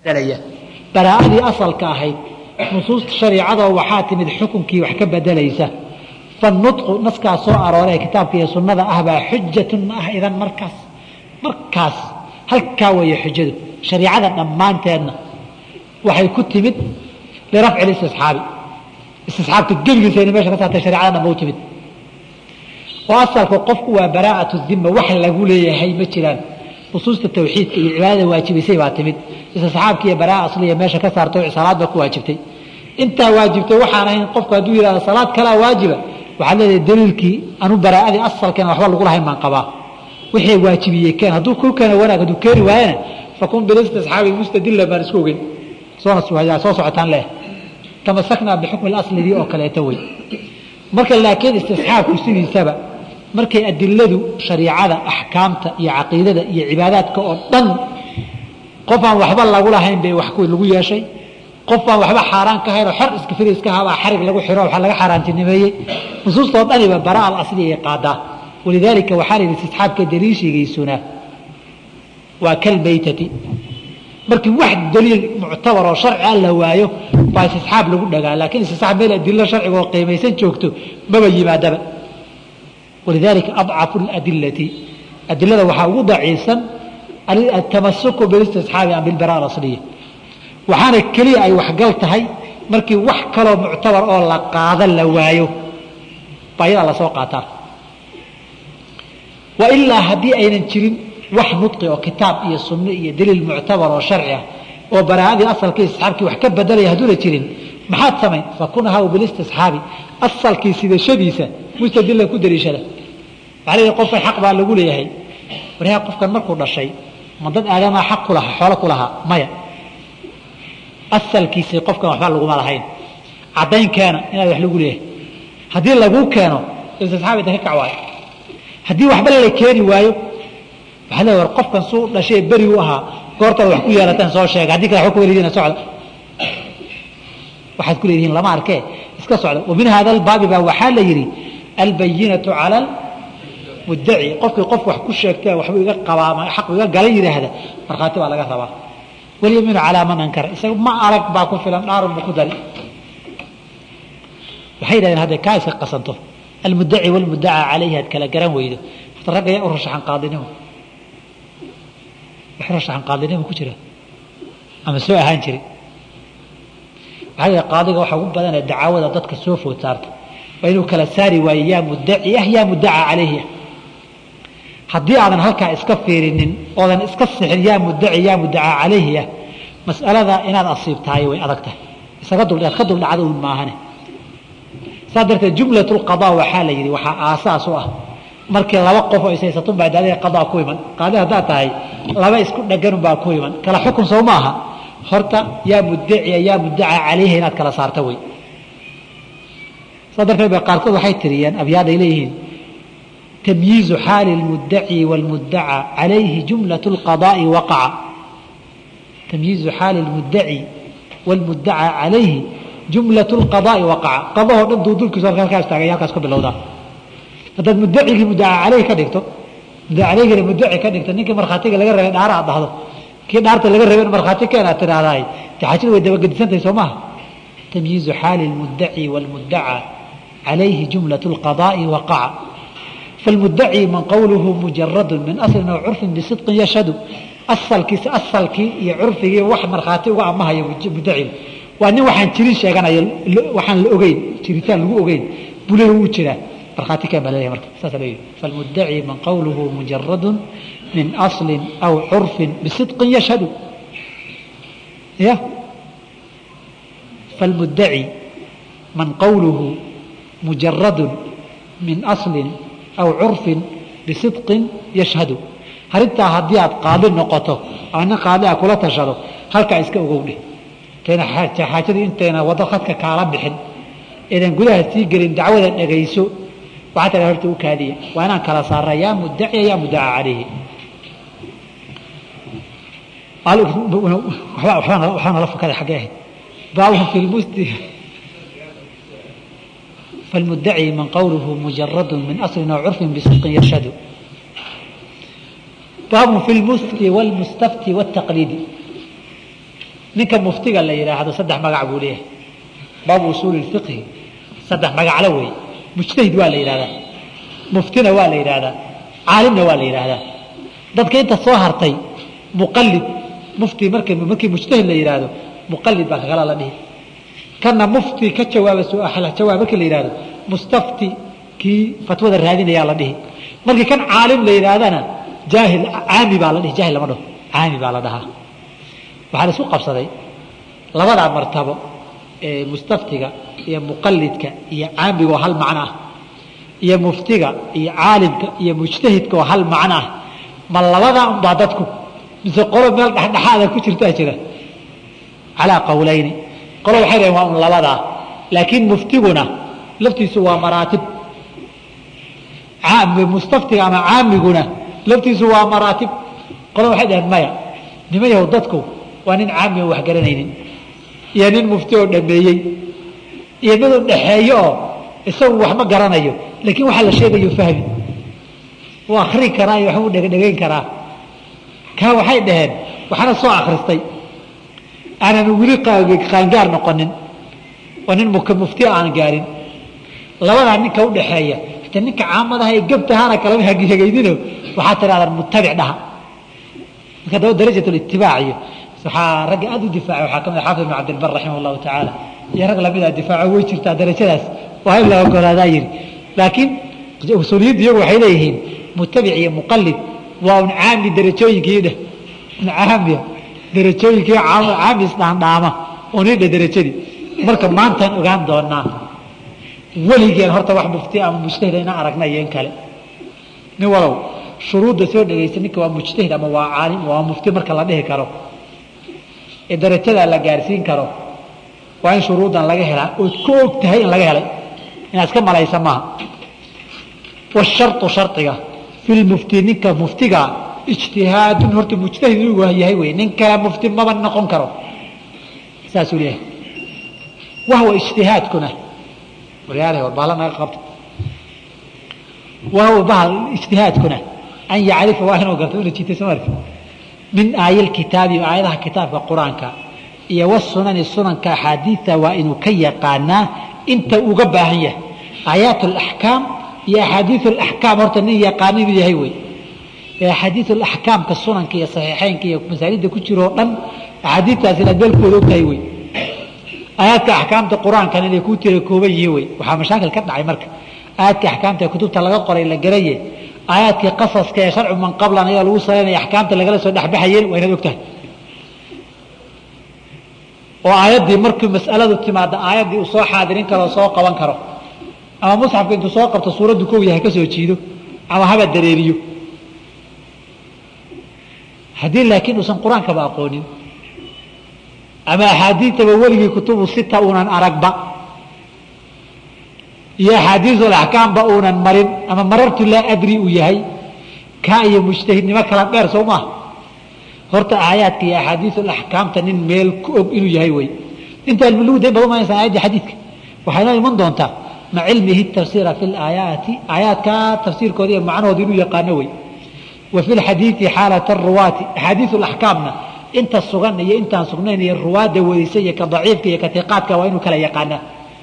bedelaya baraa'adii asalka ahayd nusuusta shariicadoo waxaa timid xukunkii wax ka bedelaysa fanutqu naskaa soo arooree kitaabka iyo sunnada ah baa xujatun ah idan markaas markaas halkaa weeye xujadu shariicada dhammaanteedna waxay ku timid lirafci listisxaabi istisxaabka gebigiisa ina meesha ka saartay shariicada dhanba u timid oo asalka qofku waa baraa'atu dima wax lagu leeyahay ma jiraan nusuusta tawxiidka iyo cibaadada waajibisay baa timid istisxaabka iyo baraa asliya meesha ka saartay salaad baa ku waajibtay intaa waajibtay waxaan ahayn qofku hadduu yihahdo salaad kalaa waajiba waxaad leedahay daliilkii anu baraa'adii asalkeena waxba lagu lahayn baan qabaa wixii waajibiyey keen hadduu ku keeno wanaag hadduu keeni waayana fakun bilistisxaabi mustadilla baan isku ogeyn soona soo socotaan leh tamasaknaa bixukmi aslidii oo kaleeto wey marka laakiin istisxaabku sidiisaba markay adiladu shariicada axkaamta iyo caqiidada iyo cibaadaadka oo dhan qof aan waxba lagu lahayn bay wax lagu yeeshay qof aan waxba xaaraan ka haynoo xor iska firi iska habaa xarig lagu xiro waxa laga xaaraantinimeeyey nusuustoo dhaniba baraa al asli ay qaadaa walidaalika waxaa la yidhi istisxaabka daliishigaysuna waa kalmaytati markii wax daliil muctabar oo sharci a la waayo baa istisxaab lagu dhagaa laakiin istisxaab meel adilo sharciga oo qiimaysan joogto maba yimaadaba walidaalika adcafu اladilati adilada waxaa ugu daciifsan atamasuku bilistisxaabi am bilbara alasliya waxaana keliya ay waxgal tahay markii wax kaloo muctabar oo la qaada la waayo baa iyadaa lasoo qaataa wa ilaa haddii aynan jirin wax nudqi oo kitaab iyo sunno iyo daliil muctabar oo sharci ah oo baraa'adii asalkii istisxaabkii wax ka bedelaya hadduuna jirin maxaad samayn fakunhaw bilistisxaabi asalkii sidashadiisa mustadilan ku daliishada waxaa leeyahay qofkan xaq baa lagu leeyahay waryaa qofkan markuu dhashay ma dad aadamaa xaq ku lahaa xoolo ku lahaa maya asalkiisii qofkan waxba laguma lahayn caddaynkeena inaad wax lagu leeyahay haddii laguu keeno istisxaabi da ka kac waayo haddii waxba la keeni waayo waxaa leeya war qofkan suu dhashay beri u ahaa goortaad wax ku yeelateen soo sheega haddii kale waxba ku welidiina socda waxaad ku leedihiin lama arkee iska socda wa min hada albaabi baa waxaa la yidhi albayinatu cala almuddaci qofkii qof wax ku sheegtee waxbuu iga qabaa xaq iga gala yidhaahda markhaati baa laga rabaa walyamiinu calaa man ankara isaga ma alag baa ku filan dhaarun buu ku dari waxay yidhahdeen hadday kaa iska qasanto almuddaci walmuddacaa calayhi aad kala garan weydo horta ragga yaa u rashaxan qaadinimo wax rashaxan qaadinimo ku jira ama soo ahaan jiri waxaa yidhi qaadiga waxa ugu badanee dacaawada dadka soo food saarta waa inuu kala saari waayo yaa muddaci ah yaa muddacaa calayhi ah haddii aadan halkaa iska fiirinin oodan iska sixin yaa muddaci yaa muddacaa calayhi ah mas'alada inaad asiibtahay way adag tahay isaga dul ka dul dhacda un maahane saa darteed jumlat lqadaa waxaa la yidhi waxaa aasaas u ah markii laba qof oo ishaysatun baa daadada qadaa ku iman qaadi haddaad tahay laba isku dhaganun baa ku iman kala xukun soo ma aha horta yaa muddaciya yaa muddacaa calayhi inaad kala saarta wey saa darteed ba qaarkood waxay tiriyeen abyaaday leeyihiin tamyiizu xaali اlmuddaci wاlmuddacaa calayhi jumlaة اlqadaa'i waqaca tamyiizu xaali اlmuddaci wاlmuddacaa calayhi jumlaة اlqadaa'i waqaca qadahoo dhan duuduulkiisu halka halkaa istaagay halkaas ka bilowdaa haddaad muddacigii muddacaa calayhi ka dhigto muddaca calayhina muddaci ka dhigto ninkii markhaatiga laga rabay dhaara aad dhahdo kii dhaarta laga rabay in markhaati keen aad tidhaahdaay de xajadu way dabagedisantahay soo maaha tamyiizu xaali اlmuddaci wاlmuddacaa calayhi jumlaة اlqadaa'i waqaca فالمدعي من قوله مجرد من أصل أو عرف بصدق يشهد أصلkiisa asalkii iyo curfigii wax markhaati uga amahayo muddaciga waa nin waxaan jirin sheeganaya waxaan la ogeyn jiritaan lagu ogeyn bule wuu jiraa markhaati keen baa leeyahay marka saasa leeyahay فالمدعي من قوله مجرد من أصل أو عرف بصدق يشهد يا فالمدعي من قوله مجرد من أصل aw curfin bisidqin yashhadu arintaa haddii aad qaadi noqoto ana qaadi a kula tashado halkaa iska ogowdhe tayna xaajadu intayna wado khadka kaala bixin eedan gudaha sii gelin dacwada dhagayso waxaa tara horta u kaadiya waa inaan kala saara yaa muddaciya yaa muddaca calayhi waxbaa nala fakaday xaggee ahayd baabun fi lmusti فالمدعي من قوله مجرد من أصل أو عرف بصدق يشهد باب في المفتي والمستفتي والتقليد ninka muftiga la yidhaahdo saddex magac buu leeyahay baabu usuuli fiqhi saddex magaclo wey mujtahid waa la yidhahdaa muftina waa la yidhahdaa caalimna waa la yidhaahdaa dadka inta soo hartay muqalid mufti mark markii mujtahid la yidhaahdo muqalid baa kakala la dhihi kana mufti ka jawaaba su-aal jawaab markii la yidhahdo mustafti kii fatwada raadinayaa la dhihi markii kan caalim la yidhaahdana jaahil caami baa la dhihi jaahil lama dhaho caami baa la dhahaa waxaa la isku qabsaday labadaa martabo ee mustaftiga iyo muqalidka iyo caamiga oo hal macno ah iyo muftiga iyo caalimka iyo mujtahidka oo hal macno ah ma labadaa unbaa dadku mise qolo meel dhexdhexaada ku jirtaa jira calaa qowlayni qolo waxay dhaheen waa un labadaa laakiin muftiguna laftiisu waa maraatib mustaftiga ama caamiguna laftiisu waa maraatib qolo waxay dhaheen maya nimayahow dadku waa nin caami oo wax garanaynin iyo nin mufti oo dhameeyey iyo mid u dhexeeyo oo isagu wax ma garanayo laakiin waxaa la sheegayo fahmi wuu akri karaa iyo waxbuu dhegdhegayn karaa kaa waxay dhaheen waxaana soo akristay aanan weli qaangaar noqonin oo nin mufti aan gaarin labadaa ninka udhaxeeya hata ninka caamadaha ee gebtahaana kalama hagaydino waxaa tidhahdaan mutabic dhaha marka daba darajat litibaac iyo waxaa ragga aada u difaacay waxaa kamid xaafid ibn cabdilbar raximah allahu tacaala iyo rag lamida difaaco way jirtaa darajadaas waa in la ogolaadaa yiri laakiin usuuliyaddu iyagu waxay leeyihiin mutabic iyo muqalid waa un caami darajooyinkii dheh caamiya darajooyinkii caami isdhaandhaama oo nidhe darajadii marka maantaan ogaan doonaa weligeen horta wax mufti ama mujtahid ina aragna iyo in kale nin walow shuruudda soo dhegaysa ninka waa mujtahid ama waa caalim waa mufti marka la dhihi karo ee darajadaa la gaarsiin karo waa in shuruuddan laga helaa ood ku og tahay in laga helay inaad iska malaysa maaha washarطu shardiga fi lmufti ninka muftiga ijtihaadun horta mujtahid inuu yahay wey nin kale mufti maba noqon karo saasuu leeyahay wahwa ijtihaadkuna waryaalahay war baala naga qabta wahwa bahal ijtihaadkuna an yacrifa waa inuu garto ina jitay soo marka min aayil kitaabi aayadaha kitaabka qur-aanka iyo wasunani sunanka axaadiida waa inuu ka yaqaanaa inta uga baahan yahay aayaat alaxkaam iyo axaadiiu alaxkaam horta nin yaqaano inuu yahay wey ee axaadiiu alaxkaamka sunanka iyo saxiixeynka iyo masaajida ku jiro o dhan axaadiidtaas inaad beelkooda ogtahay wey aayaadka axkaamta qur-aankan inay kuu tira kooban yihiin wey waxaa mashaakil ka dhacay marka aayaadka axkaamta ee kutubta laga qoray la garaye aayaadkii qasaska ee sharcu man qablan ayaa lagu salaynaya axkaamta lagala soo dhexbaxayeen waa inaad ogtahay oo aayaddii markii mas'aladu timaada aayaddii uu soo xaadirin karo soo qaban karo ama musxafka intuu soo qabto suuraddu kow yahay ka soo jiido ama haba dareeriyo haddii laakiin uusan qur-aankaba aqoonin ama axaadiidtaba weligii kutubu sita uunan aragba iyo axaadiisul axkaamba uunan marin ama marartu laa adri uu yahay kaa iyo mujtahidnimo kala dheer soo maaha horta aayaadka iyo axaadiisul axkaamta nin meel ku og inuu yahay wey inta almulugu dayn badan maaysan ayaddii xadiidka waxay noo iman doontaa ma cilmihi tafsiira fi laayaati aayaadka tafsiirkooda iyo macnahooda inuu yaqaano wey wa fi lxadiidi xaalat aruwaati axaadiisu laxkaamna inta sugan iyo intaan sugnayn iyo ruwaadda wadisa iyo ka daciifka iyo ka tiqaadka waa inuu kala yaqaanaa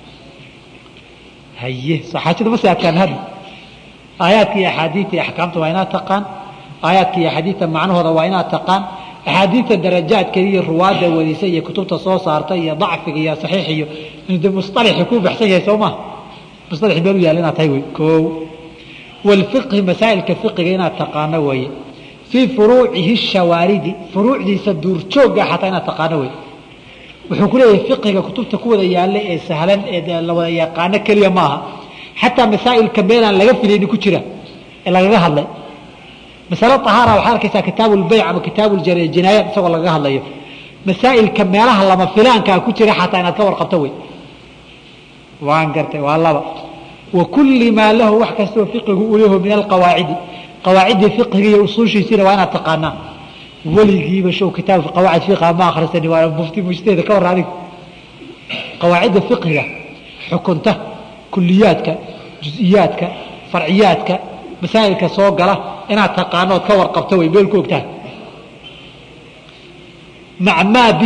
haye saxaajada ma sii adkaan hadda aayaadka iyo axaadiidta iyo axkaamta waa inaad taqaan aayaadka iyo axaadiidta macnahooda waa inaad taqaan axaadiidta darajaadkeeda iyo ruwaadda wadisa iyo kutubta soo saarta iyo dacfiga iyo saxiix iyo de musطalaxi kuu baxsan yahay soo ma musطalaxi meel u yaalla inaad tahay wey koo walfiqhi masaa'ilka fiqiga inaad taqaano weeye fii furuucihi shawaaridi furuucdiisa duurjoogga xataa inaad taqaano wey wuxuu ku leeyahay fiqiga kutubta ku wada yaalla ee sahlan ee la wada yaqaano keliya maaha xataa masaa'ilka meelaan laga filayni ku jira ee lagaga hadlay masale ahaara waxaad arkaysaa kitaabu lbayc ama kitaabu jinaayaat isagoo lagaga hadlayo masaa'ilka meelaha lama filaankaa ku jira xataa inaad ka warqabto wey waan gartay waa laba wa kulli maa lahu wax kastoo fiqigu u yaho min alqawaacidi qawaaciddii fiqiga iyo usuushiisiina waa inaad taqaanaa weligiiba show kitaab qawaacid fiqiga ma akhrisani waa mufti mujtahida ka warra adigu qawaacidda fiqiga xukunta kuliyaadka jusiyaadka farciyaadka masaa'ilka soo gala inaad taqaano ood ka warqabto way meel ku ogtahay mac maa bihi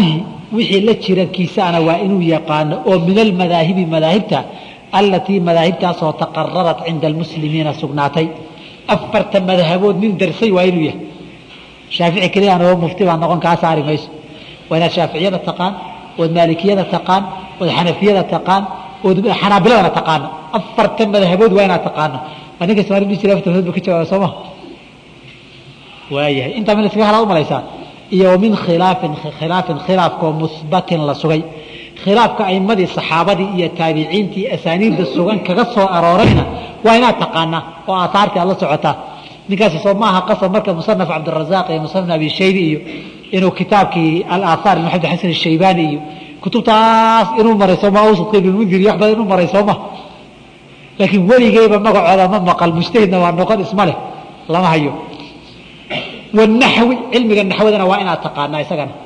wixii la jirankiisaana waa inuu yaqaano oo min almadaahibi madaahibta allatii madaahibtaasoo taqararat cinda almuslimiina sugnaatay afarta madhabood nin darsay waa inuu yahay shaafici keliya anoo mufti baa noqon kaa saari mayso waa inaad shaaficiyada taqaan ood maalikiyada taqaan ood xanafiyada taqaan ood xanaabiladana taqaano afarta madhabood waa inaad taqaano waa ninka somaali dhihi jiray afarta madhabood ka jawaaba soo ma waayahay intaa min iskaga halaa u malaysaa iyo min khilaafin khilaafin khilaafkoo musbatin la sugay khilaafka aimadii saxaabadii iyo taabiciintii asaaniidda sugan kaga soo aroorayna waa inaad taqaanaa oo aahaartii aad la socotaa ninkaasi soo maaha qasab marka musanaf cabdirazaaq iyo musanaf abi shaybi iyo inuu kitaabkii alaahaar maxamed xasan ashaybaani iyo kutubtaas inuu maray sooma awsadka ibnmundir iyo wax badan inuu maray sooma laakiin weligeyba magacooda ma maqal mujtahidna waa noqon isma leh lama hayo wanaxwi cilmiga naxwadana waa inaad taqaanaa isagana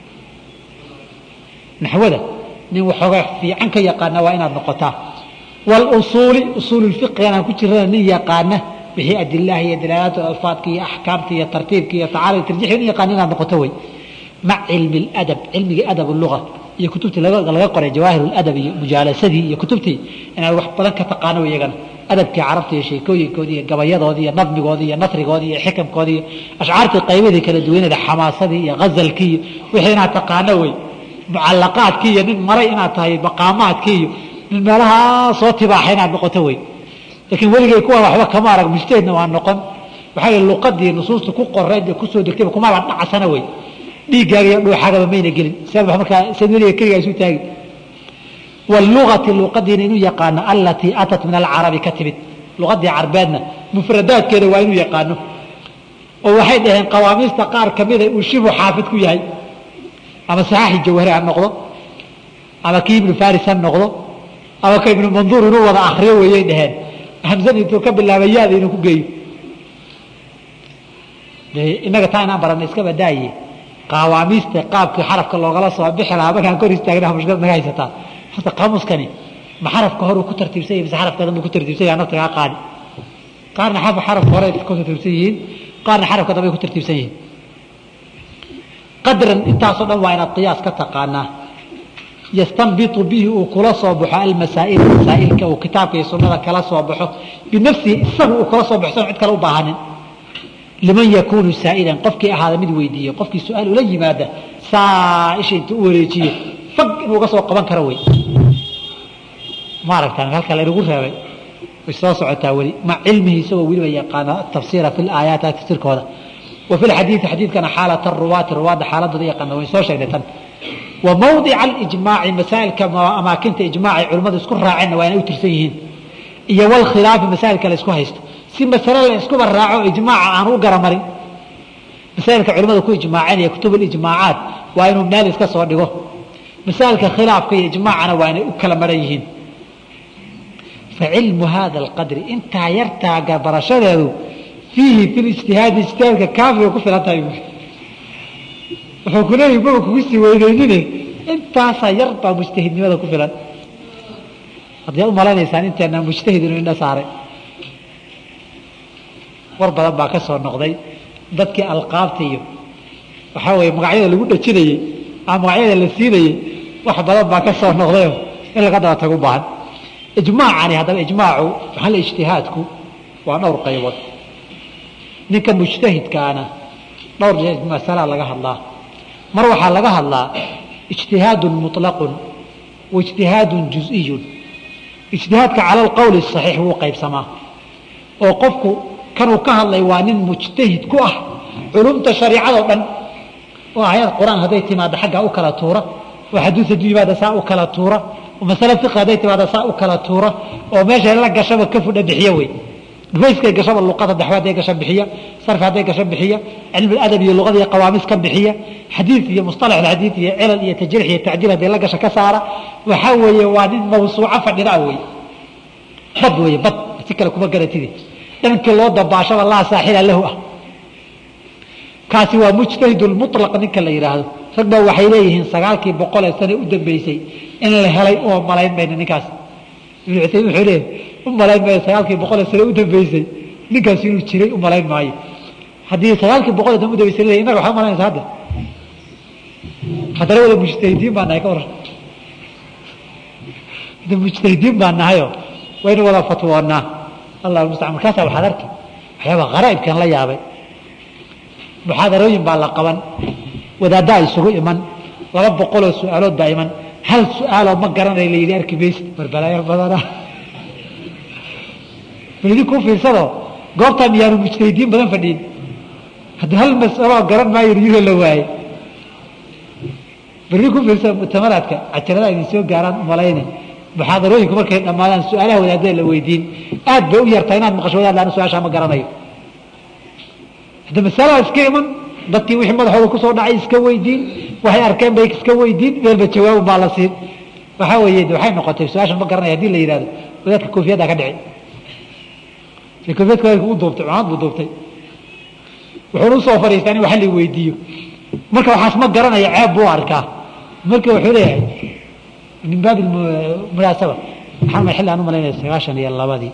naxwada nin waxoogaa fiican ka yaqaana waa inaad noqotaa walusuuli usuululfiqigana ku jirana nin yaqaana wixii adilaha iyo dalaalaat alfaadka iyo axkaamta iyo tartiibka iyo tacaala tarjix nin yaqaana inaad noqoto wey mac cilmi ladab cilmigii adab luga iyo kutubtii laga qoray jawaahir ladab iyo mujaalasadii iyo kutubtii inaad wax badan ka taqaano iyagana adabkii carabta iyo sheekooyinkoodii iyo gabayadoodii iyo nadmigoodii iyo nasrigoodii iyo xikamkoodii iyo ashcaartii qaymadii kala duwaneeda xamaasadii iyo hazalkii iyo wixii inaad taqaano wey mucalaqaadkii iyo nin maray inaad tahay maqaamaadkii iyo nin meelahaa soo tibaaxa inaad noqoto wey laakiin weligay kuwa waxba kama arag mujtahidna waa noqon waxaa yidhi luqadii nusuusta ku qorayd ee kusoo degtayba kumaba dhacsana wey dhiiggaaga iyo dhuuxaagaba mayna gelin siaad markaa siad weliga keligaa isu taagi wاlugati luqadiina inuu yaqaano alatii atat min alcarabi ka timid luqadii carbeedna mufradaadkeeda waa inuu yaqaano oo waxay dhaheen qawaamiista qaar kamida uu shibu xaafid ku yahay ama saxaaxi jawhari ha noqdo ama kii ibnu faris ha noqdo ama ka ibnu manduur inuu wada akriyo weeyay dhaheen hamsan intuu ka bilaaba yaada inuu ku geeyo inaga taa inaan barana iska badaaye qawaamiista qaabkii xarafka loogala soo bixi lahaa markaan kor istaagna mushkilad naga haysataa horta qaamuuskani ma xarafka hore ku tartiibsan yahay mise xarafka dambe ku tartiibsan yahay nafta kaa qaadi qaarna xarafka hore ku tartiibsan yihiin qaarna xarafka dambe ku tartiibsan yihiin qadran intaasoo dhan waa inaad qiyaas ka taqaanaa yastanbitu bihi uu kula soo baxo almasaa'il masaa'ilka uu kitaabka iyo sunnada kala soo baxo binafsihi isagu uu kala soo baxsan cid kale u baahanin liman yakuunu saa'ilan qofkii ahaada mid weydiiye qofkii su-aal ula yimaada saa isha intuu u wareejiye fag inuu uga soo qaban karo wey ma aragtaan halka laynagu reebay way soo socotaa weli ma cilmihi isagoo weliba yaqaana tafsiira fi laayaat tafsiirkooda wa fi lxadiidi xadiidkana xaalata ruwaati ruwaadda xaaladooda yaqaana wayn soo sheegnay tan wa mawdica alijmaaci masaa'ilka amaakinta ijmaacay culimmadu isku raaceenna waa inay u tirsan yihiin iyo walkhilaafi masaa'ilka la isku haysto si masale la iskuba raaco ijmaaca aan u garamarin masaa'ilka culimmadu ku ijmaaceen iyo kutub alijmaacaat waa inuu meel iska soo dhigo masaailka khilaafka iyo ijmaacana waa inay u kala maran yihiin facilmu hada alqadri intaa yartaa barashadeedu fiihi fi lijtihaadi ijtihaadka kaafiga ku filan tahay wuxuu ku leeyahi maba kugu sii weyneynine intaasaa yar baa mujtahidnimada ku filan haddaad u malanaysaan inteena mujtahid inuu indha saaray war badan baa ka soo noqday dadkii alqaabta iyo waxaa weeye magacyada lagu dhajinayey ama magacyada la siinayey wax badan baa ka soo noqdayo in laga daba tagu baahan ijmaacani haddaba ijmaacu maxal ijtihaadku waa dhowr qaybood ninka mujtahidkaana dhowr masalaa laga hadlaa mar waxaa laga hadlaa ijtihaadun muطlaqun wa ijtihaadun juz'iyun ijtihaadka cala alqowli saxiix wuu qaybsamaa oo qofku kanuu ka hadlay waa nin mujtahid ku ah culumta shariicadoo dhan oo aayad qur-aan hadday timaado xaggaa u kala tuura oo xadiis hadduu yimaada saa u kala tuura oo masale fiqi hadday timaado saa u kala tuura oo meeshay la gashaba ka fudha bixiyo wey dhufayskay gashaba luqada daxwe hadday gasho bixiya sarfi hadday gasho bixiya cilmi adab iyo luqada iyo qawaamis ka bixiya xadiid iyo musطalax xadiid iyo cilal iyo tajriix iyo tacdiil hadday la gasho ka saara waxaa weeye waa nin mawsuuco fadhida wey bad wey bad si kale kuma garatide dhankii loo dabaashaba laa saaxila lahu ah kaasi waa mujtahid mulaq ninka la yidhaahdo rag baa waxay leeyihiin sagaalkii boqol ee sane u dambeysay in la helay uma malayn mayno ninkaas ibnu cusaymin wuxuu leeyahy u malayn maayo sagaalkii boqol ee sane u dambeysay ninkaasi inuu jiray u malayn maayo haddii sagaalkii boqol ee sane u dambeysay leeyahy innaga waxaa u malaynaysa hadda haddana wada mujtahidiin baa nahay ka waran de mujtahidiin baa nahayo waynu wada fatwoonaa allah mustacaan markaasaa waxaad arki waxyaaba kharaa'ibkan la yaabay muxaadarooyin baa la qaban wadaaddaa isugu iman laba boqoloo su-aalood baa iman hal su-aaloo ma garanay la yidhi arki maysid barbalaayar badana bal idinkuu fiirsado goobtaa miyaanu mujtahidiin badan fadhiin haddii hal mas'aloo garan maayo yuro la waaye bal idinkuu fiirsado mutamaraadka cajaladaha idin soo gaaraan umalayne muxaadarooyinku markay dhammaadaan su-aalaha wadaadada la weydiin aad bay u yartaa inaad maqasho wadaad laana su-aashaa ma garanayo hadda masalaa iska iman dadkii wixii madaxooda kusoo dhacay iska weydiin waxay arkeen bay iska weydiin meelba jawaabun baa la siin waxaa weeye de waxay noqotay su-aashan ma garanaya hadii la yidhahdo wadaadka koofiyaddaa ka dhici e koofiyadka wadaadka u duubtay cumaad buu duubtay wuxuuna usoo fadhiistaa in wax la weydiiyo marka waxaas ma garanaya ceeb buu arkaa marka wuxuu leeyahay min baabi munaasaba maxaa xilli aan u malaynaya sagaashan iyo labadii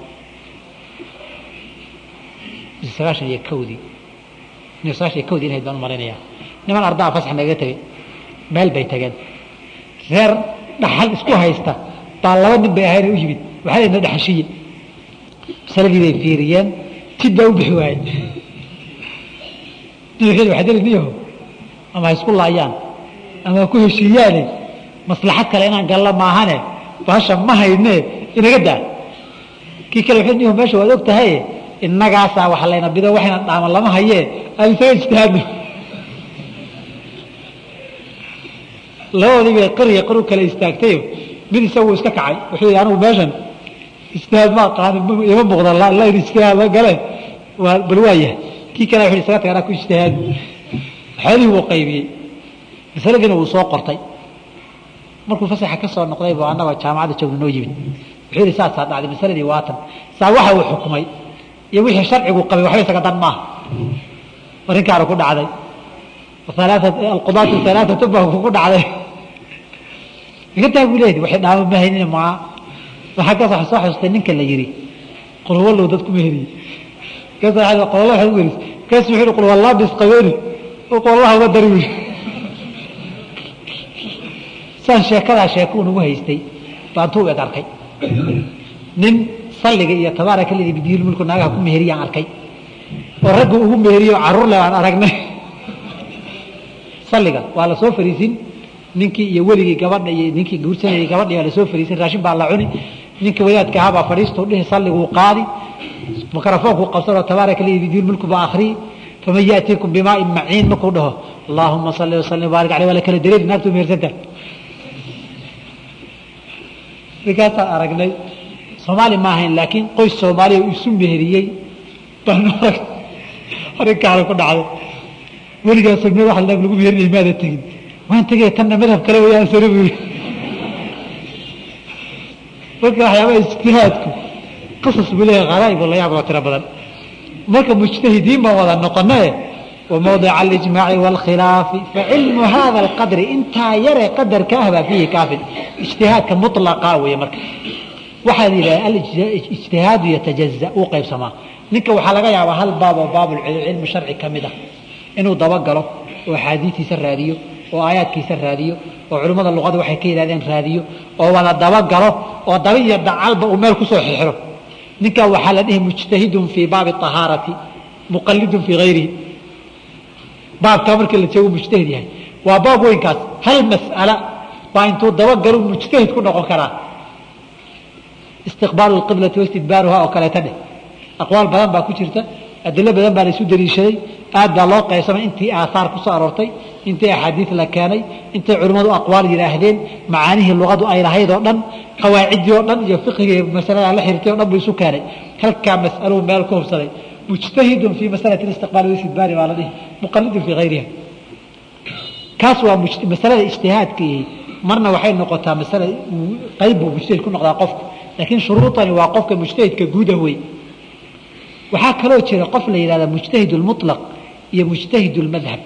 sagaashan iyo kowdii sagaashan iyo kowdii inayd baan u malaynaya niman ardaa fasax naga tegey meel bay tageen reer dhaxal isku haysta baa laba nin bay ahayn u yimid waxaa layna dhaxashiye masaladii bay fiiriyeen tid baa u bixi waayey nin waxaa deli niyaho ama ha isku laayaan ama ha ku heshiiyaane maslaxad kale inaan galla maahane baasha ma hayne inaga daa kii kale wuxuu niyaho meesha waad og tahay innagaasaa wax layna bido waxayna dhaaman lama hayee aan isaga ijtihaadno labadoodii bay qariya qaru kale istaagtayo mid isagu iska kacay wuxuu yidhi anigu meeshan ijtihaad ma aqaanin ima muuqda lain ijtihaad la gale waa bal waa yahay kii kale wuxuu isaga tagay anaa ku ijtihaadi xoolihii wuu qaybiyey masaladiina wuu soo qortay markuu fasaxa ka soo noqday buu annagoo jaamacadda joogna noo yimid wuxuu yidhi saasaa dhacday masaladii waatan saa waxa uu xukumay iyo wixii sharcigu qabay waxba isaga dan maaha arrinkaana ku dhacday alqudaatu alaaatu baa ku dhacday igataa buu leeyahy waxay dhaama ma haynin maa waxaa kaas waxa soo xasuustay ninka la yidhi qulwallow dad kuma heliye kaas qulwallo waxaad u weris kaas wuxuu yidhi qulwallaa bis qabeeni oo qulwallaha uga dari wiil saan sheekadaa sheeko unagu haystay baan tuu eg arkay nin salliga iyo tabaaraka ledi bidiyil mulku naagaha ku meheriyaan arkay oo ragga ugu meheriyo carruur le aan aragnay salliga waa la soo fariisin ninkii iyo weligii gabadha iyo ninkii guursanayay gabadhi waa lasoo fariisin raashin baa la cuni ninkii wadaadka ahaa baa fadhiistuu dhihi salliguu qaadi mikrofoonkuu qabsanoo tabaaraka ledi bidiyil mulku baa akhriyi faman yaatiikum bimaain maciin markuu dhaho allaahuma salli wasallim baarik aleyh waa la kala dareeri naagtuu mehersanta ninkaasaan aragnay soomaali ma ahayn laakiin qoys soomaaliya uu isu meheriyey baan arag arrinkaana ku dhacday weligaasoo meel wax lagu meherinay maada tegin waan tegay tanna madhab kale wayaan sare buu yidhi marka waxyaabaha ijtihaadku qisas buu leeyahay kharaa'ib oo la yaab oo tiro badan marka mujtahidiin baan wada noqonaye وموضع الإجماع والخلاف فعلم هذا القدر انت يرى قدر كاهبا فيه كافٍ اجتهاد كمطلقا ويمرك waxaa la yidhaha alijtihaadu yatajaza uu qaybsamaa ninka waxaa laga yaabaa hal baab oo baabulcilmi sharci ka mid ah inuu dabagalo oo axaadiistiisa raadiyo oo aayaadkiisa raadiyo oo culimmada luqada waxay ka yidhahdeen raadiyo oo wada dabagalo oo daba iyo dacalba uu meel kusoo xirxiro ninka waxaa la dhihi mujtahidun fii baabi ahaarati muqalidun fii hayrihi baabkaa markii la joogo mujtahid yahay waa baab weynkaas hal mas'ala baa intuu dabagalo mujtahid ku noqon karaa istiqbaalu lqiblati waistidbaaruha oo kaleeta dheh aqwaal badan baa ku jirta adilo badan baa la isu daliishaday aad baa loo qaybsamay intii aahaar ku soo aroortay intii axaadiis la keenay intay culimmadu aqwaal yidhaahdeen macaanihii luqadu ay lahayd oo dhan qawaaciddii oo dhan iyo fiqigii masalada la xiriirtay o dhan buu isu keenay halkaa mas'aluu meel ku hubsaday mujtahidun fii masalati istiqbaali waistidbaari baa la dhihi muqalidun fii hayriha kaas waa masalada ijtihaadkii marna waxay noqotaa masala qayb buu mujtahid ku noqdaa qofku laakiin shuruudani waa qofka mujtahidka guuda wey waxaa kaloo jira qof la yidhahda mujtahid اlmuطlaq iyo mujtahid اlmadhab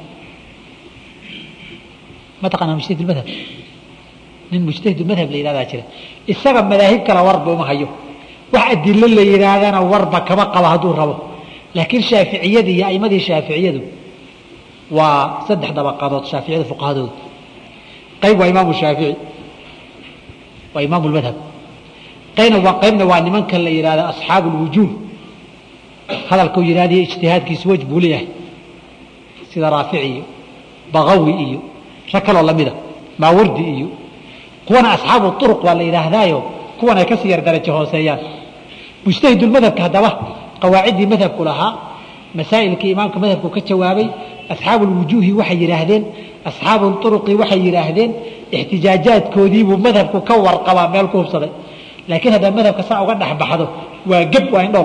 ma taqaanaa mujtahid اlmadhab nin mujtahid اlmadhab la yihahdaa jira isaga madaahib kale warba uma hayo wax adilo la yidhaahdana warba kama qabo hadduu rabo laakiin shaaficiyadii iyo aimadii shaaficiyadu waa saddex dabaqadood shaaficiyada fuqahadooda qayb waa imaamu shaafici waa imaamu lmadhab qayna waa qaybna waa nimanka la yidhahda asxaabu lwujuuh hadalkau yidhahdiyo ijtihaadkiisu wej buu leeyahay sida raafici iyo bagawi iyo rag kaloo lamida maawardi iyo kuwana asxaabu uruq baa la yidhaahdaayo kuwan ay kasii yar darajo hooseeyaan mujtahidulmadhabka haddaba qawaaciddii madhabku lahaa masaa'ilkii imaamka madhabku ka jawaabay asxaabu lwujuuhi waxay yidhaahdeen asxaabu uruqi waxay yidhaahdeen ixtijaajaadkoodiibuu madhabku ka warqabaa meel ku hubsaday laakiin haddaa madhabka saa uga dhexbaxdo waa geb waa indhool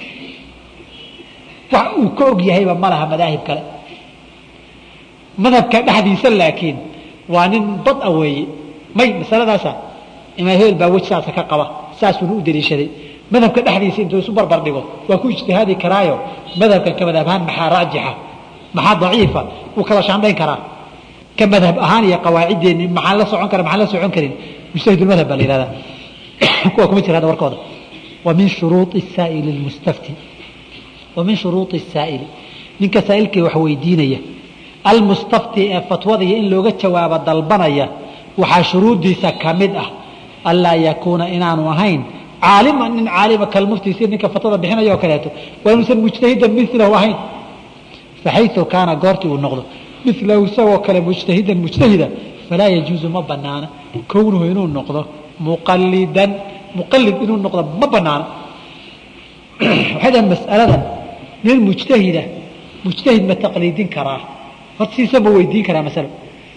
wax uu ka og yahayba ma laha madaahib kale madhabka dhexdiisa laakiin waa nin bad a weeye may masaladaasa imaam hebel baa wej saasa ka qaba saasuuna u daliishaday madhabka dhexdiisa intuu isu barbar dhigo waa ku ijtihaadi karaayo madhabkan ka madhab ahaan maxaa raajixa maxaa daciifa wuu kala shaandhayn karaa ka madhab ahaan iyo qawaaciddeeni maxaan la socon kara maxaan la socon karin mujtahidulmadhab baa la yihahdaa kuwa kuma jira hadda warkooda wa min shuruuطi saa'ili lmustafti wa min shuruuطi saa'ili ninka saa'ilkii wax weydiinaya almustafti ee fatwadaya in looga jawaabo dalbanaya waxaa shuruuddiisa ka mid ah anlaa yakuuna inaanu ahayn caalima nin caalima kalmufti si ninka fatwada bixinaya oo kaleeto waa inuusan mujtahidan milahu ahayn faxayu kaana goortii uu noqdo milahu isagoo kale mujtahidan mujtahida falaa yajuuzu ma banaana kownuhu inuu noqdo muqalidan muqalid inuu noqdo ma banaana waxay dhahan mas'aladan nin mujtahida mujtahid ma taqliidin karaa horta siisa ma weydiin karaa masalo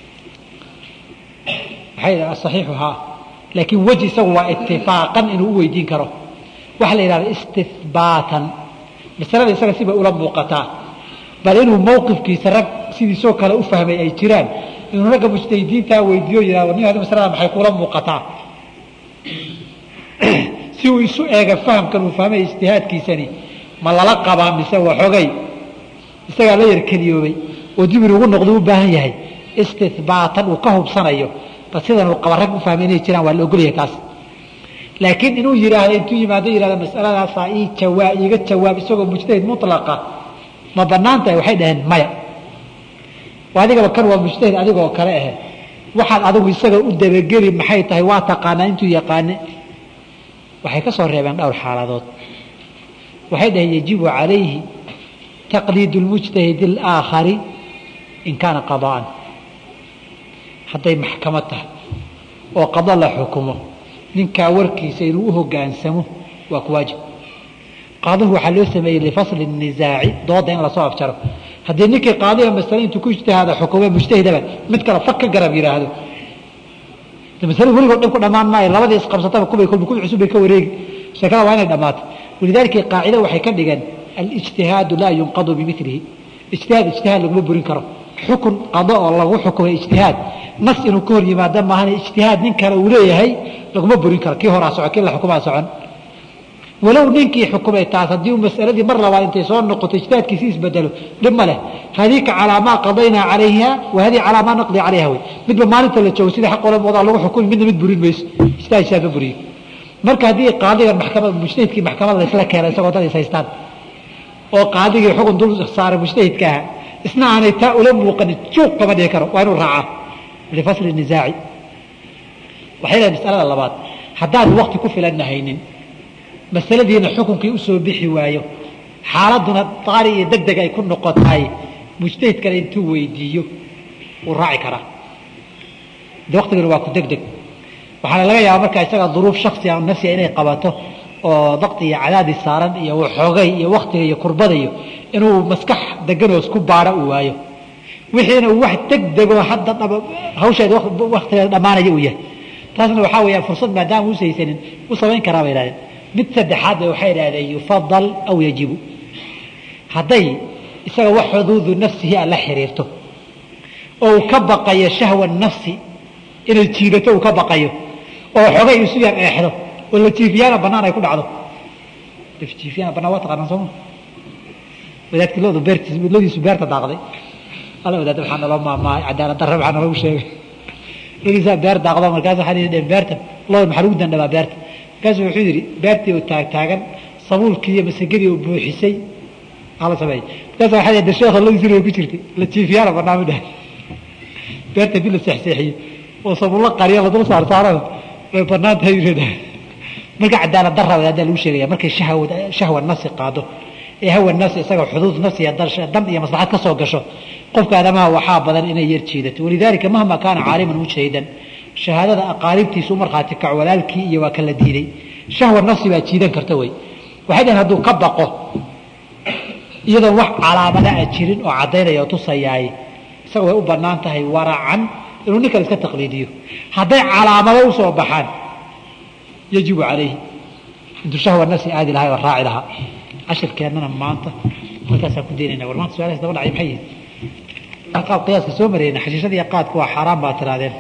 waxay dhahan asaxiixu haa laakiin weji isagu waa itifaaqan inuu u weydiin karo waxaa la yidhahda istihbaatan masalada isaga sibay ula muuqataa bal inuu mawqifkiisa rag sidiisoo kale u fahmay ay jiraan inuu ragga mujtahidiintaa weydiiyo yihahdo nin hadi masalada maxay kula muuqataa si uu isu eega fahamkan uu fahmay ijtihaadkiisani ma lala qabaa mise waxogay isagaa la yar keliyoobay oo dib inugu noqdo u baahan yahay istihbaatan uu ka hubsanayo bal sidan uu qaba rag u fahmay inay jiraan waa la ogolyahay kaas laakiin inuu yidhaahdo intuu yimaado yihahdo masaladaasaa ii jawaa iiga jawaab isagoo mujtahid mutlaqa ma banaan tahay waxay dhaheen maya adigaba kan waa mujtahid adigoo kale ahe waxaad adigu isaga u dabageli maxay tahay waa taqaanaa intuu yaqaane waxay ka soo reebeen dhowr xaaladood waxay dhaheen yajibu calayhi taqliid اlmujtahid اlaakhari in kaana qadaan hadday maxkamad tahay oo qado la xukumo ninkaa warkiisa inuu u hogaansamo waa ku waajib qaadihu waxaa loo sameeyey lifasli الnisaaci dooda in lasoo afjaro haddii ninkii qaadiga masale intuu ku ijtihaada xukume mujtahidaba mid kale fag ka garab yidhaahdo masale weligood dhan ku dhammaan maayo labadii isqabsataba kubay kolba kubi cusub bay ka wareegi sheekada waa inay dhammaato walidaalika qaacida waxay ka dhigeen alijtihaadu laa yunqadu bimilihi ijtihaad ijtihaad laguma burin karo xukun qado oo lagu xukumay ijtihaad nas inuu ka hor yimaado maahan ijtihaad nin kale uu leeyahay laguma burin karo kii horaa soco kii la xukumaa socon walow ninkii xukumay taas haddii uu masaladii mar labaad intay soo noqoto ijtihaadkiisi isbedelo dhib ma leh hadiika calaa maa qadaynaa calayha wa hadii calaa maa naqdi calayha wey midba maalinta la joogo sida xaq olamoodaa lagu xukumi midna mid burin mayso ijtihaad ijtihaad ma buriyo marka haddii qaadigan maxkamad mujtahidkii maxkamada laysla keena isagoo dad is haystaan oo qaadigii xukun dul saaray mujtahidka aha isna aanay taa ula muuqanin juuq kama dhihi karo waa inuu raacaa lifasli nisaaci waxay lehay masalada labaad haddaan wakti ku filanna haynin masaladiina xukunkii usoo bixi waayo xaaladuna daari iyo deg deg ay ku noqotahay mujtahid kale intuu weydiiyo wuu raaci karaa de waktigana waa ku deg deg waxaana laga yaaba markaa isaga duruuf shaksiga nafsiga inay qabato oo dakti iyo cadaadis saaran iyo waxoogay iyo waktiga iyo kurbada iyo inuu maskax deganoos ku baadho uu waayo wixiina wax deg degoo hadda hawsheeda waktigeeda dhammaanaya uu yahay taasna waxaa weeyaan fursad maadaama uusa haysanin u samayn karaa bay ihahdeen mid saddexaad ba waxay idhahdeen yufadal aw yajibu hadday isaga wax xuduudu nafsihi a la xiriirto oo uu ka baqayo shahwa nafsi inay jiidato uu ka baqayo oo xogay isu yar eexdo oo la jiifiyaana banaan ay ku dhacdo jiifiyana banaan waa taqaanaan sooma wadaadkii loodu beertiis loodiisu beerta daaqday alla wadaad waxaa naloo maamaahay cadaalad darre waxaa naloogu sheegay loodiisaa beer daaqdo markaas waxaa yidhi beerta lood maxaa lagu dandhabaa beerta markaasu wuxuu yidhi beertii oo taagtaagan sabuulkii iyo masagadii oo buuxisay hala sameeyey markaas waxaa yidhi sheekha loodiisina way ku jirtay la jiifiyaana banaan u dhahay beerta bii la seexseexiyey oo sabulo qariya la dul saarsaarana way banaan tahay yidhahdaa marka cadaalad darra haddaa lagu sheegaya markay shahwa shahwa nafsi qaado ee hawa nafsi isaga xuduud nafsi dan iyo maslaxad ka soo gasho qofka aadamaha waxaa badan inay yar jiidato walidaalika mahma kaana caaliman mujtahidan shahaadada aqaaribtiisu markhaati kac walaalkii iyo waa kala diiday shahwa nafsi baa jiidan karta wey waxay dhaheen hadduu ka baqo iyadoon wax calaamada a jirin oo caddaynaya oo tusayaay isaga way u bannaan tahay waracan inuu nin kale iska taqliidiyo hadday calaamado u soo baxaan yajibu calayhi intuu shahwa nafsi aadi lahay oo raaci lahaa cashirkeennana maanta halkaasaan ku daynayna war maanta su-aalahaas daba dhacay maxay yihin qaab qiyaaska soo marayna xashiishadii qaadku waa xaaraan baa tirahdeen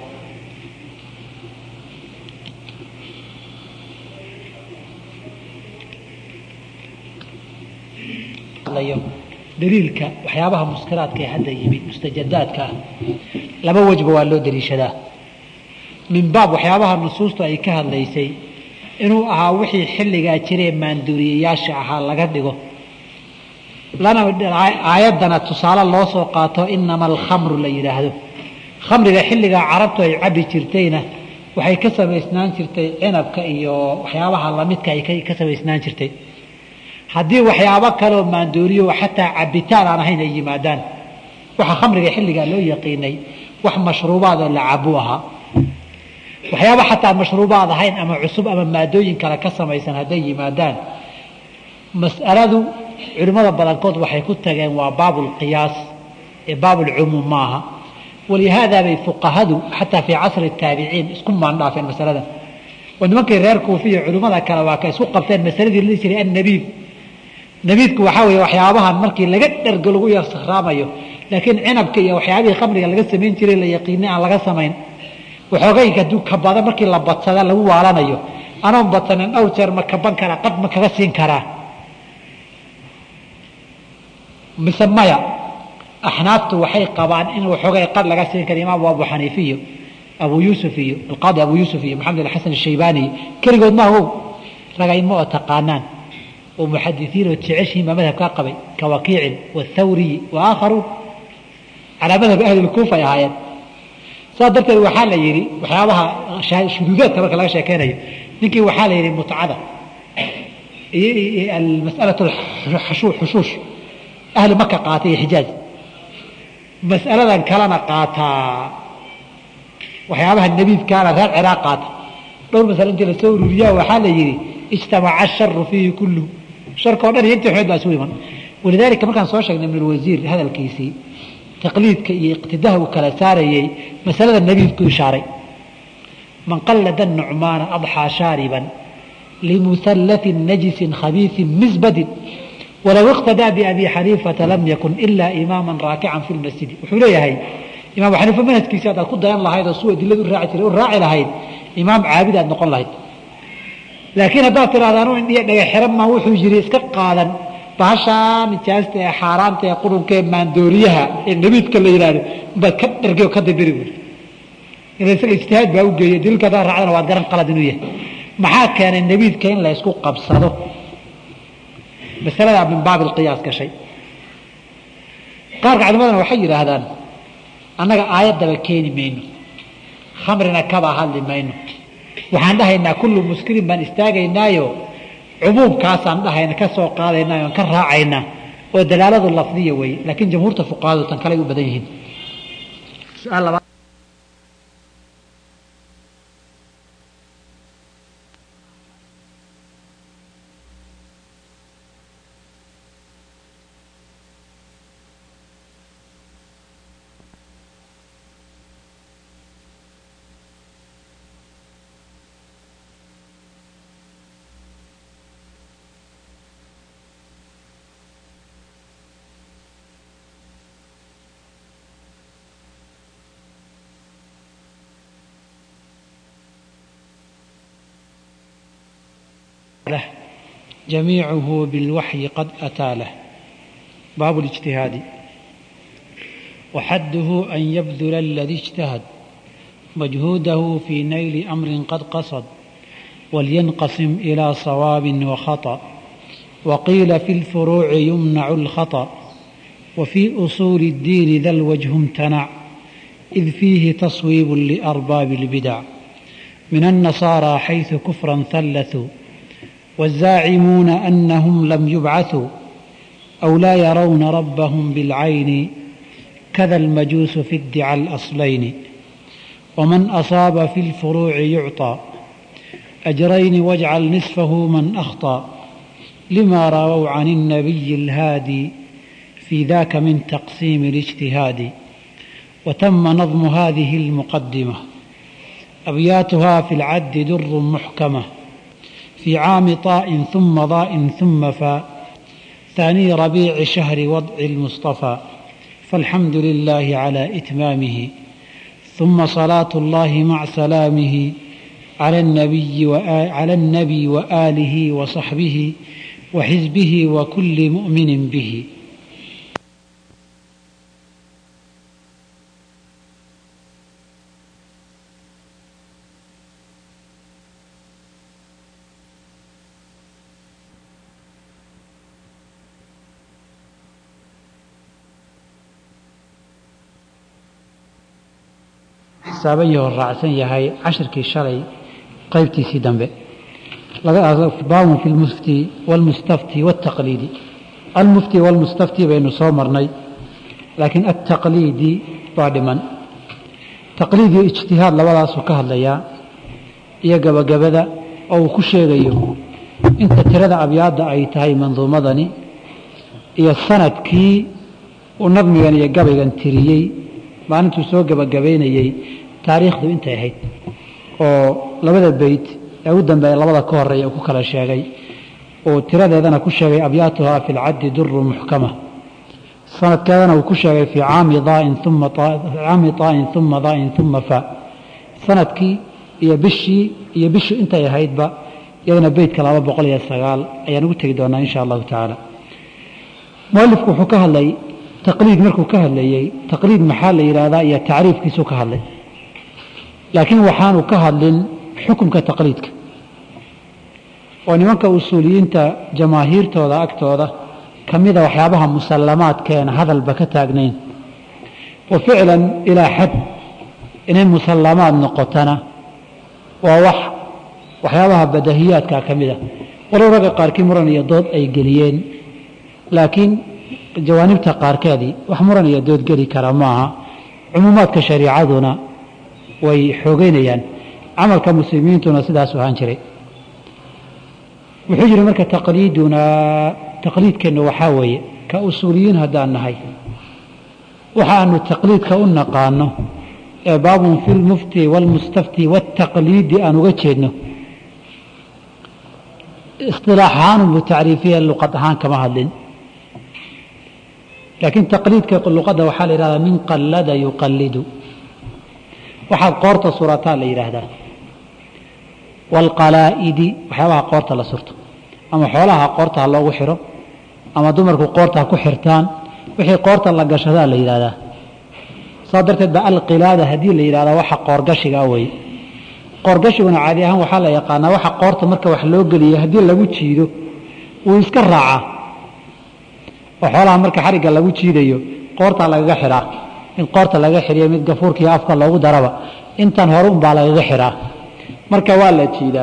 daliilka waxyaabaha muskiraadka ee hadda yimid mustajadaadka ah laba wejba waa loo daliishadaa min baab waxyaabaha nusuustu ay ka hadlaysay inuu ahaa wixii xilligaa jiree maanduuriyayaasha ahaa laga dhigo lana aayaddana tusaale loo soo qaato inama alkhamru la yidhaahdo khamriga xilligaa carabtu ay cabbi jirtayna waxay ka samaysnaan jirtay cinabka iyo waxyaabaha lamidka ay ka samaysnaan jirtay haddii waxyaabo kaleoo maandooriyo xataa cabitaan aan ahayn ay yimaadaan waxa khamriga xilligaa loo yaqiinay wax mashruubaad oo la cabu ahaa waxyaaba xataa mashruubaad ahayn ama cusub ama maadooyin kale ka samaysan hadday yimaadaan mas'aladu culimmada badankood waxay ku tageen waa baabulqiyaas ee baabulcumuum maaha walihaada bay fuqahadu xataa fii casri taabiciin isku maandhaafeen masaladan oo nimankii reer kuufiya culimmada kale waa ka isku qabteen masaladii la jiray annabiid nabiidku waxaa weeye waxyaabahan markii laga dhergo lagu yar sakhraamayo laakiin cinabka iyo waxyaabihii khamriga laga samayn jiray la yaqiinay aan laga samayn waxoogayinka hadduu kabada markii la badsada lagu waalanayo anoon badsanin dhowr jeer ma kaban karaa qad ma kaga siin karaa mise maya axnaaftu waxay qabaan in waxoogay qad laga siin kara imaam abu xaniifi iyo abu yuusuf iyo alqaadi abu yuusuf iyo maxamed alxasan ashaybaani keligood ma ahow ragaymo oo taqaanaan oo muxadisiin oo jeceshihiin baa madhabkaa qabay ka wakiicin wathawriyi wa aakharuun calaa madhab ahli lkuufa ay ahaayeen saas darteed waxaa la yidhi waxyaabaha shuduudaadka marka laga sheekeynayo ninkii waxaa la yidhi mutcada mas'alatu xushuush ahli maka qaata iyo xijaaj mas'aladan kalena qaataa waxyaabaha nabiidkaana reer ciraaq qaata dhowr masale intii lasoo ururiyaa waxaa la yidhi ijtamaca asharu fiihi kulluhu sharka o dhan iyo intii xumeed baa isugu iman walidaalika markaan soo sheegnay ibnulwasiir hadalkiisii taqliidka iyo iqtidaha uu kala saarayey masalada nabiidku ishaaray man qallada nucmaana adxaa shaariban limusallatin najisin khabiisin misbadin walow iqtadaa biabi xaniifata lam yakun ilaa imaaman raakican fi lmasjidi wuxuu leeyahay imaam xaniifa manhajkiisi haddaad ku dayan lahayd oo suu adiladu raaci jiray u raaci lahayd imaam caabid aad noqon lahayd laakiin haddaad tidhahda anu indhiya dhaga xiran maa wuxuu yiri iska qaadan bahashaa nijaasta ee xaaraanta ee qurunka ee maandooriyaha ee nabiidka la yidhaahdo baad ka dhargay oo ka dabiri buuri ila isaga ijtihaad baa u geeyey daliilka haddaad raacdana waad garan qalad inuu yahay maxaa keenay nabiidka in la isku qabsado masaladaa min baabi alqiyaas gashay qaarka culimadana waxay yidhaahdaan annaga aayaddaba keeni mayno khamrina kabaa hadli mayno waxaan dhahaynaa kullu muskirin baan istaagaynaayo cumuumkaasaan dhahayna ka soo qaadaynaa oon ka raacaynaa oo dalaaladu lafdiya weeye laakiin jamhuurta fuqahadu tan kaley u badan yihiin su-aal labaad له جميعه بالوحي قد أتى له باب الاجتهاد وحده أن يبذل الذي اجتهد مجهوده في نيل أمر قد قصد ولينقسم إلى صواب وخطأ وقيل في الفروع يمنع الخطأ وفي أصول الدين ذا الوجه امتنع إذ فيه تصويب لأرباب البدع من النصارى حيث كفرا ثلثوا والزاعمون أنهم لم يبعثوا أو لا يرون ربهم بالعين كذا المجوس في ادعى الأصلين ومن أصاب في الفروع يعطى أجرين واجعل نصفه من أخطأ لما رووا عن النبي الهادي في ذاك من تقسيم الاجتهاد وتم نظم هذه المقدمة أبياتها في العد در محكمة في عام طاء ثم ضاء ثم فاء ثاني ربيع شهر وضع المصطفى فالحمد لله على إتمامه ثم صلاة الله مع سلامه على النبي على النبي وآله وصحبه وحزبه وكل مؤمن به xisaaban yahoo raacsan yahay cashirkii shalay qaybtiisii dambe baabun fi lmufti wاlmustafti wاtaqliidi almufti wاlmustafti baynu soo marnay laakiin altaqliidi waa dhiman taqliid iyo ijtihaad labadaasuu ka hadlayaa iyo gabagabada oo uu ku sheegayo inta tirada abyaadda ay tahay manduumadani iyo sanadkii uu nadmigan iyo gabaygan tiriyey maalintuu soo gabagabaynayey taariikhdu intay ahayd oo labada beyt ee u dambeeya labada ka horeeya uu ku kala sheegay uu tiradeedana ku sheegay abyaatuhaa fi lcaddi duru muxkama sanadkeedana uu ku sheegay fii caami daain uma caami طaa'in uma daain uma fa sanadkii iyo bishii iyo bishii intay ahaydba iyadana beytka laba boqol iyo sagaal ayaan ugu tegi doonaa insha allahu tacaala mualifku wuxuu ka hadlay taqliid markuu ka hadlayey taqliid maxaa la yidhaahdaa iyo tacriifkiisuu ka hadlay laakiin waxaanu ka hadlin xukumka taqliidka oo nimanka usuuliyiinta jamaahiirtooda agtooda ka mida waxyaabaha musallamaadkeena hadalba ka taagnayn wa ficlan ilaa xad inay musallamaad noqotana waa wax waxyaabaha badahiyaadka ka mida walow ragga qaarkii muran iyo dood ay geliyeen laakiin jawaanibta qaarkeedii wax muran iyo dood geli kara maaha cumuumaadka shariicaduna way xoogeynayaan camalka muslimiintuna sidaas ahaan jiray wuxuu yidhi marka taqliidunaa taqliidkeennu waxaa weeye ka usuuliyiin haddaan nahay waxaanu taqliidka u naqaano ee baabun fi lmufti wاlmustafti wاtaqliidi aan uga jeedno isilaax ahaan unbu tacriifiya luqad ahaan kama hadlin laakiin taqliidka luqadda waxaa la yihahdaa min qallada yuqallidu waxaad qoorta surataa la yidhaahdaa waalqalaa'idi waxyaabaha qoorta la surto ama xoolaha qoorta ha loogu xiro ama dumarku qoorta ha ku xirtaan wixii qoorta la gashadaa la yidhahdaa saa darteed ba alqilaada haddii la yidhahdaa waxa qoorgashiga weye qoorgashiguna caadi ahaan waxaa la yaqaanaa waxa qoorta marka wax loo geliya haddii lagu jiido wuu iska raacaa oo xoolaha marka xarigga lagu jiidayo qoortaa lagaga xidhaa mid qoorta lagaga xidhiyo mid gafuurka iyo afka loogu daraba intan hore unbaa lagaga xidhaa marka waa la jiidaa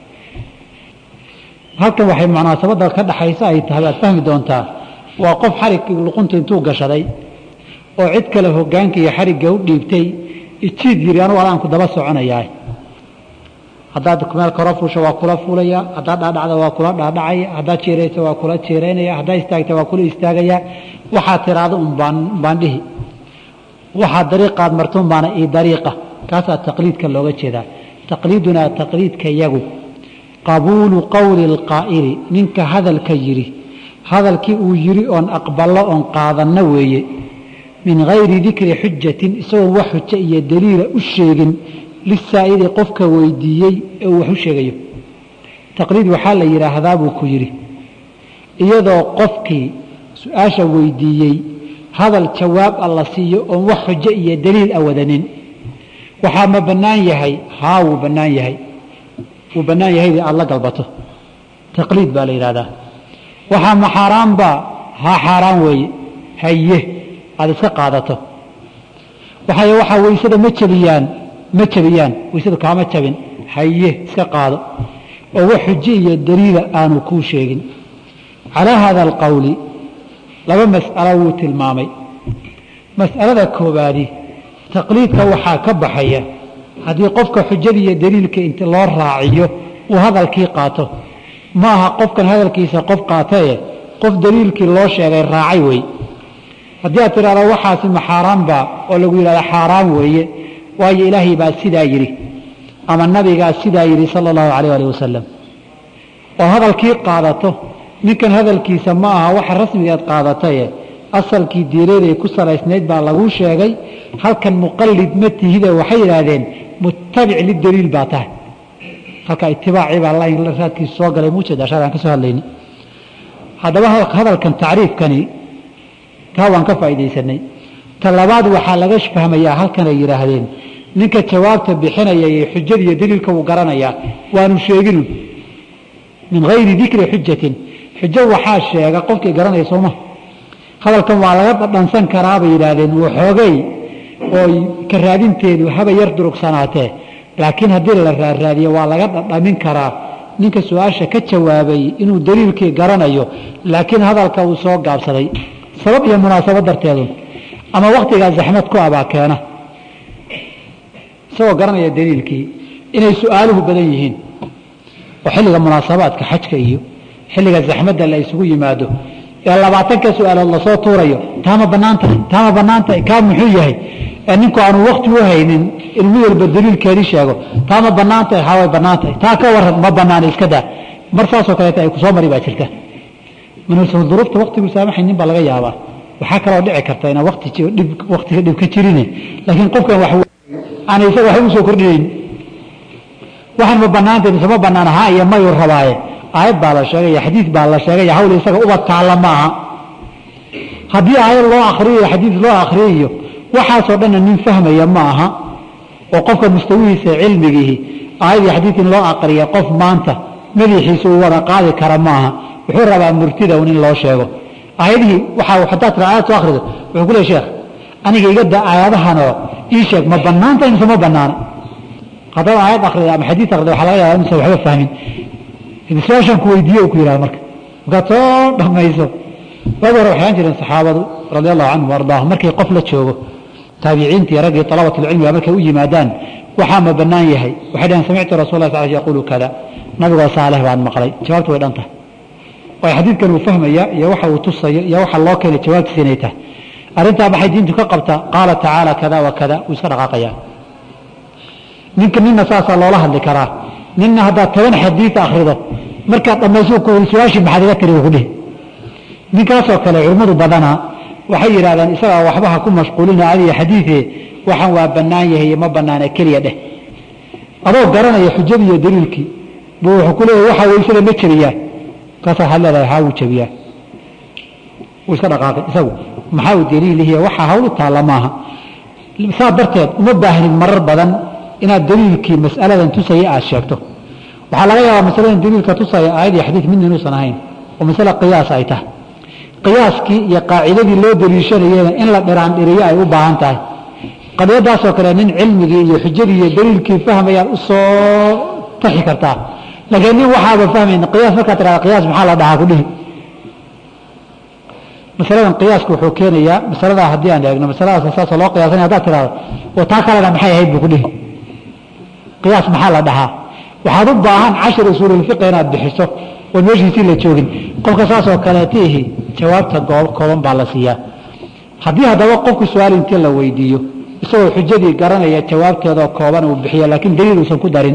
halkan waxay munaasabadda ka dhaxaysa ay tahay waad fahmi doontaa waa qof xarig luqunta intuu gashaday oo cid kale hogaanka iyo xarigga u dhiibtay ijiid yiri anugu adaanku daba soconayaa haddaad meel koro fuusho waa kula fuulaya haddaad dhaadhacda waa kula dhaadhacaya haddaad jiirayso waa kula jiiraynaya haddaad istaagta waa kula istaagaya waxaad tiraahdo unbaan baan dhihi waxaad dariiqaad marto unbaana ii dariiqa kaasaa taqliidka looga jeedaa taqliidunaa taqliidka yagu qabuulu qowli اlqaa'ili ninka hadalka yidhi hadalkii uu yidhi oon aqballo oon qaadanno weeye min gayri dikri xujatin isagoon wax xujo iyo daliila u sheegin lisaa'ili qofka weydiiyey ee uu wax u sheegayo taqliid waxaa la yidhaahdaa buu ku yidhi iyadoo qofkii su-aasha weydiiyey hadal jawaab a la siiyo oon wax xujo iyo daliil a wadanin waxaa ma bannaan yahay haa wuu bannaan yahay wuu bannaan yahaydii aada la galbato taqliid baa la yidhahdaa waxaa ma xaaraanba haa xaaraan weeye haye aada iska qaadato waxay waxaa weysada ma jabiyaan ma jabiyaan weysadu kaama jabin haye iska qaado oo wax xujo iyo daliila aanu kuu sheegin calaa haada alqowli laba mas'alo wuu tilmaamay mas'alada koobaadi taqliidka waxaa ka baxaya haddii qofka xujada iyo daliilka inta loo raaciyo uu hadalkii qaato ma aha qofkan hadalkiisa qof qaatae qof daliilkii loo sheegay raacay wey haddii aad tidhahdo waxaasi ma xaaraan baa oo lagu yidhahdo xaaraan weeye waayo ilaahay baa sidaa yidhi ama nabigaa sidaa yidhi sala allahu calayh alih wasalam oo hadalkii qaadato ninkan hadalkiisa ma aha waxa rasmigeed qaadataye asalkii diineeday ku salaysnayd baa laguu sheegay halkan muqallid ma tihide waxay yidhaahdeen mutabic lidaliil baa tahay halka itibaacii baa lain raadkiisa soo galay muujeeda ashar aan ka soo hadlayni haddaba hadalkan tacriifkani taa waan ka faa'iidaysanay ta labaad waxaa laga fahmayaa halkan ay yidhaahdeen ninka jawaabta bixinaya iyo xujada iyo daliilka uu garanayaa waanu sheeginu min hayri dikri xujatin xujo waxaa sheega qofkii garanaya sooma hadalkan waa laga dhadhansan karaa bay yidhaahdeen waxoogay oo ka raadinteedu haba yar durugsanaatee laakiin haddii la raaraadiyo waa laga dhadhamin karaa ninka su-aasha ka jawaabay inuu daliilkii garanayo laakiin hadalka uu soo gaabsaday sabab iyo munaasabad darteedu ama waktigaa zaxmad ku abaa keena isagoo garanaya daliilkii inay su-aaluhu badan yihiin oo xilliga munaasabaadka xajka iyo xilliga zaxmadda la isugu yimaado ee labaatanka su-aalood lasoo tuurayo taama banaan tahay taama banaan tahay kaa muxuu yahay ee ninku aanu wakti u haynin inuu mid walba daliilkeedii sheego taama banaan tahay haa way banaan tahay taa ka waran ma banaana iska daa mar saasoo kaleeta ay kusoo mari baa jirta minuusan duruufta waktigu saamaxaynin baa laga yaabaa waxaa kaloo dhici karta inaan wati dhib waktiga dhib ka jirin laakiin qofkan wax aan isaga waxba usoo kordhinayn waxaan ma banaantay mise ma banaana ha iyo mayuu rabaaye aayad baa la sheegay iyo xadiid baa la sheegay iyo hawl isaga uba taalla ma aha haddii aayad loo akriyo xadiid loo akriyayo waxaasoo dhanna nin fahmaya ma aha oo qofka mustawihiisa cilmigiihi aayad iyo xadiid in loo aqriya qof maanta madaxiisa uu wada qaadi kara ma aha wuxuu rabaa murtida un in loo sheego aayadihii waxaa hadaa tira aayad soo akrido wuxuu ku leey sheekh aniga iga da aayadahanoo ii sheeg ma banaanta mise ma banaana haddaad aayad akrida ama xadiid akrida waxa laga yaaba inuusan waxba fahmin su-aashaan ku weydiiye ku yihahda marka markaad soo dhamayso waagi hore waxay aan jireen saxaabadu radi allahu canhum ardaahum markii qof la joogo taabiciintii raggii alabatulcilmiga markay u yimaadaan waxaa ma banaan yahay waxay dhaheen samictu rasul lah sal yaqulu kada nabigoo saaleh baan maqlay jawaabtu way dhan tahay waayo xadiidkan uu fahmaya iyo waxa uu tusayo iyo waxa loo keenay jawaabtiisa inay tahay arrintaa maxay diintu ka qabtaa qaala tacaala kada wa kada wuu iska dhaqaaqayaa ninka nina saasaa loola hadli karaa nina haddaad toban xadiid akrido markaad dhammayso ku su-aashii maxaad iga tiri ku dhihi ninkaasoo kale culimmadu badanaa waxay yidhahdeen isagaa waxba ha ku mashquulina adiga xadiidee waxaan waa bannaan yahay iyo ma bannaana keliya dheh adoo garanaya xujadii iyo daliilkii buu wuxuu ku leeyahy waxaa weysada ma jebiyaa kaasaa waxaad leedahay haa wuu jebiyaa wuu iska dhaqaaqay isagu maxaa uu daliilihiy waxaa hawlu taalla maaha saa darteed uma baahnid marar badan inaad daliilkii mas'aladan tusaya aad sheegto waxaa laga yaabaa masaladan daliilka tusaya aayad iyo xadiid midna inuusan ahayn oo masale qiyaas ay tahay qiyaaskii iyo qaacidadii loo daliishanayena in la dhiraandhiriyo ay u baahan tahay qadiyadaasoo kale nin cilmigii iyo xujadii iyo daliilkii fahmayaad u soo taxi kartaa laakiin nin waxaaba fahmayn qiyaas markaa tirahda qiyaas maxaa la dhahaa ku dhihi masaladan qiyaaska wuxuu keenayaa masaladaa haddii aan eegno masaladaas saasoo loo qiyaasanaya haddaad tirahdo oo taa kalena maxay ahayd buu ku dhihi qiyaas maxaa la dhahaa waxaad u baahan cashar usuululfiqi inaad bixiso oon meeshiisii la joogin qofka saasoo kaleetiihi jawaabta kooban baa la siiyaa haddii haddaba qofku su-aal intii la weydiiyo isagoo xujadii garanaya jawaabteedoo kooban uu bixiyo laakiin daliil uusan ku darin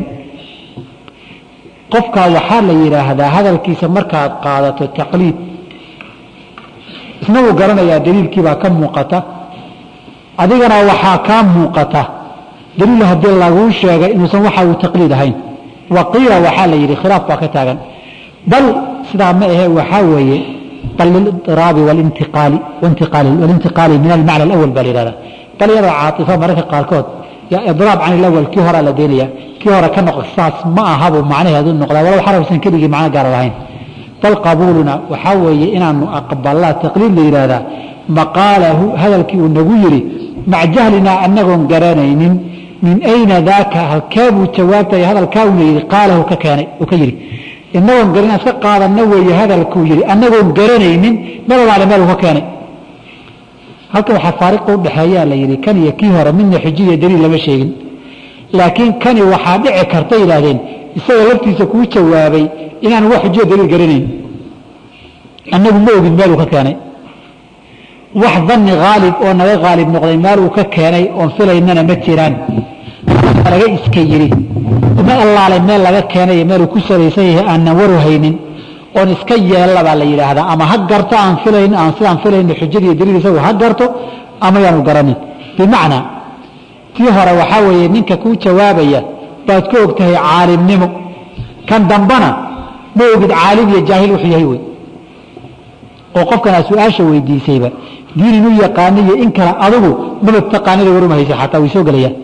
qofkaa waxaa la yidhaahdaa hadalkiisa markaad qaadato taqliid isna wuu garanayaa daliilkiibaa ka muuqata adigana waxaa kaa muuqata daliil haddii laguu sheegay inuusan waxa uu taqliid ahayn waqiila waxaa la yidhi khilaaf baa ka taagan bal sidaa ma ahe waxaa weeye bal liliraabi walintiqaali walintiqaali min almacna alawal baa la yihahda bal iyadoo caaطifa mararka qaarkood yaa idraab can ilawal kii horaa la deynaya kii hore ka noq saas ma ahabu macnaheedu noqdaa walow xarafsan keligii macno gaara lahayn bal qabuuluna waxaa weeye inaanu aqbalaa taqliid la yidhaahdaa maqaalahu hadalkii uu nagu yidhi maca jahlinaa anagoon garanaynin min ayna daaka halkeebuu jawaabtaya hadalkaa una yidhi qaalahu ka keenay uu ka yidhi inagoon garan iska qaadanna weeye hadalkuu yidhi anagoon garanaynin meel alaale meel uu ka keenay halka waxaa faariqa udhexeeyaa la yidhi kan iyo kii hore midna xujiya daliil lama sheegin laakiin kani waxaa dhici karta yidhaahdeen isaga laftiisa kuu jawaabay inaan wax xujiya daliil garanayn annagu ma ogin meel uu ka keenay wax danni haalib oo naga haalib noqday meel uu ka keenay oon filaynana ma jiraan laga iska yidhi ma allaale meel laga keenay meel uu ku salaysan yahay aanan waru haynin oon iska yeella baa la yidhaahdaa ama ha garto aan filayn aan sidaan filayno xujadiiyo daliil isagu ha garto ama yaanu garanin bimacnaa tii hore waxaa weeye ninka kuu jawaabaya baad ku og tahay caalimnimo kan dambana ma ogid caalim iyo jaahil wuxuu yahay wey oo qofkan aad su-aasha weydiisayba diin inuu yaqaano iyo in kale adigu maba taqaanida waruma haysa xataa way soo gelayaan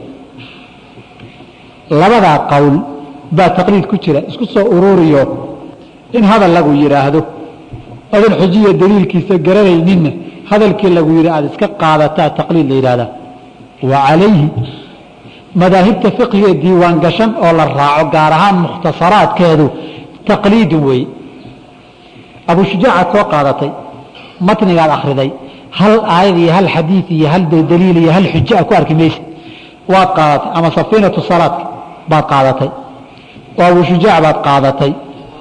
labadaa qowl baa taqliid ku jira isku soo ururiyo in hadal lagu yidhaahdo adan xujiya daliilkiisa garanayninna hadalkii lagu yidhi aada iska qaadataa taqliid la yidhahdaa wa calayhi madaahibta fiqhiga diiwaan gashan oo la raaco gaar ahaan mukhtasaraadkeedu taqliidun weeye abu shujaacaad soo qaadatay matnigaad akhriday hal aayad iyo hal xadiid iyo hal daliil iyo hal xujo a ku arki maysa waad qaadatay ama safiinatu salaadka baad qaadatay oo abu shujaac baad qaadatay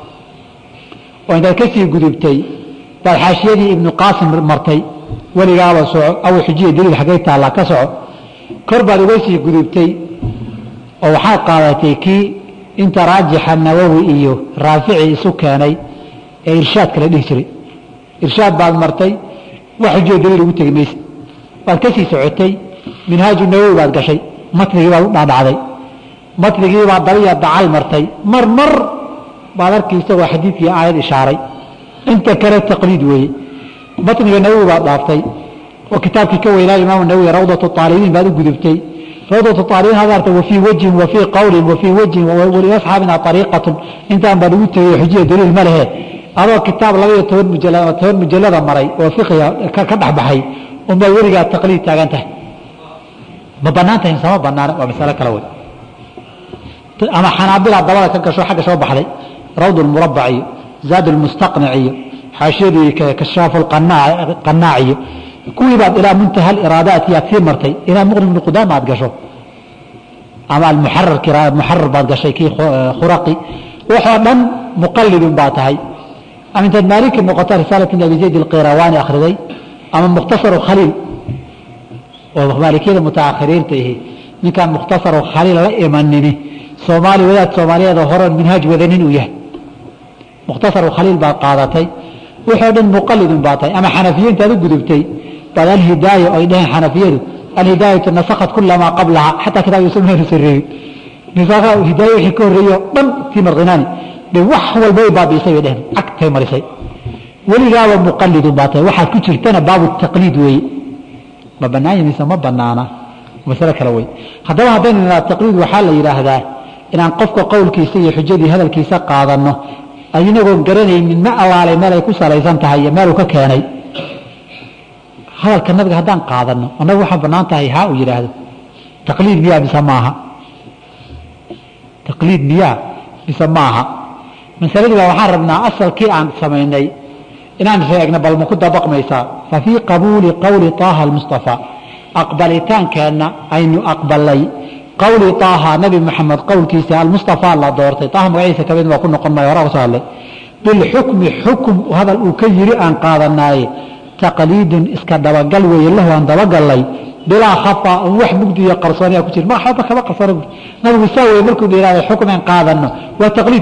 oo intaad ka sii gudubtay baad xaashiyadii ibnu qaasim martay weligaaba soco aw xujiya daliil xaggay taallaa ka soco kor baad uga sii gudubtay oo waxaad qaadatay kii inta raajixa nawowi iyo raafici isu keenay ee irshaadka la dhihi jiray irshaad baad martay wax xujiya daliil ugu tegi maysa waad ka sii socotay minhaaju nawowi baad gashay matnigii baad u dhaadhacday matnigii baad dabiya dacal martay mar mar baad arki isagoo xadiidkii aayad ishaaray inta kale taqliid weeye matniga nawowi baad dhaaftay oo kitaabkii ka weynaa imaam nawowi rawdatu aalibiin baad u gudubtay rawdatu aalibiin had arta wafii wajhin wafii qawlin wafii wajhin waliasxaabina ariiqatun intaan baa lagu tegey xujiya daliil ma lehe adoo kitaab labaiyo toban mujala toban mujalada maray oo fiqiga ka dhexbaxay unbaa weligaa taqliid taagan tahay ma banaan tahay sama banaana waa masalo kale wey ama xanaabila dabada ka gasho xagga soo baxday rawd murabac iyo zaad mustaqnic iyo xaashiyadii kashaafu qanaac iyo kuwii baad ilaa muntaha iraadaati aad sii martay ilaa muqni bni qudaama aad gasho ama almuxarar baad gashay kii khuraqi waxoo dhan muqalidun baa tahay ama intaad maaliki noqota risaalat abi zayd alqirawani akhriday ama mukhtasaru khaliil oo maalikiyada mutaakhiriinta ihi ninkaan mukhtasaru khaliil la imanini soomaali wadaad soomaaliyeed horan minhaaj wadanin uu yahay mukhtasaru khaliil baad qaadatay waxoo dhan muqalidun baa tahay ama xanafiye intaad u gudubtay baad alhidaaya ay dhaheen xanafiyadu alhidaayatu nasakhat kulamaa qablaha xataa kitaab yusuf meenu sareeyey nisakha hidaaya wixii ka horreeyey oo dhan tii marqinaani de wax walba way baabiisay bay dheheen cagtay marisay weligaaba muqalidun baa tahay waxaad ku jirtana baabu taqliid weeye ma banaanya mise ma banaana masale kale wey haddaba haddaynu nidhaha taqliid waxaa la yidhaahdaa inaan qofka qowlkiisa iyo xujadii hadalkiisa qaadanno inagoon garanaynin ma allaalay meel ay ku salaysan tahay iyo meeluu ka keenay hadalka nabiga haddaan qaadanno annagu waxaa banaan tahay haa uu yidhaahdo taqliid miyaa mise maaha taqliid miyaa mise maaha masaladii baa waxaan rabnaa asalkii aan samaynay inaan sheegna bal ma ku dabaqmaysaa fa fii qabuuli qowli taaha almustafa aqbalitaankeenna aynu aqbalay qowli taaha nabi maxamed qowlkiisa almustafa la doortay taaha magaciisa kamid waa ku noqon maayo horaa kusoo hadlay bilxukmi xukum hadal uu ka yiri aan qaadanaaye taqliidun iska dabagal weeye lahu aan dabagallay bilaa khafa on wax mugdi iyo qarsooniya ku jir ma waxba kama qarsoona bu nabigu saa weye markuu la yihahdo xukum aan qaadanno waa taqliid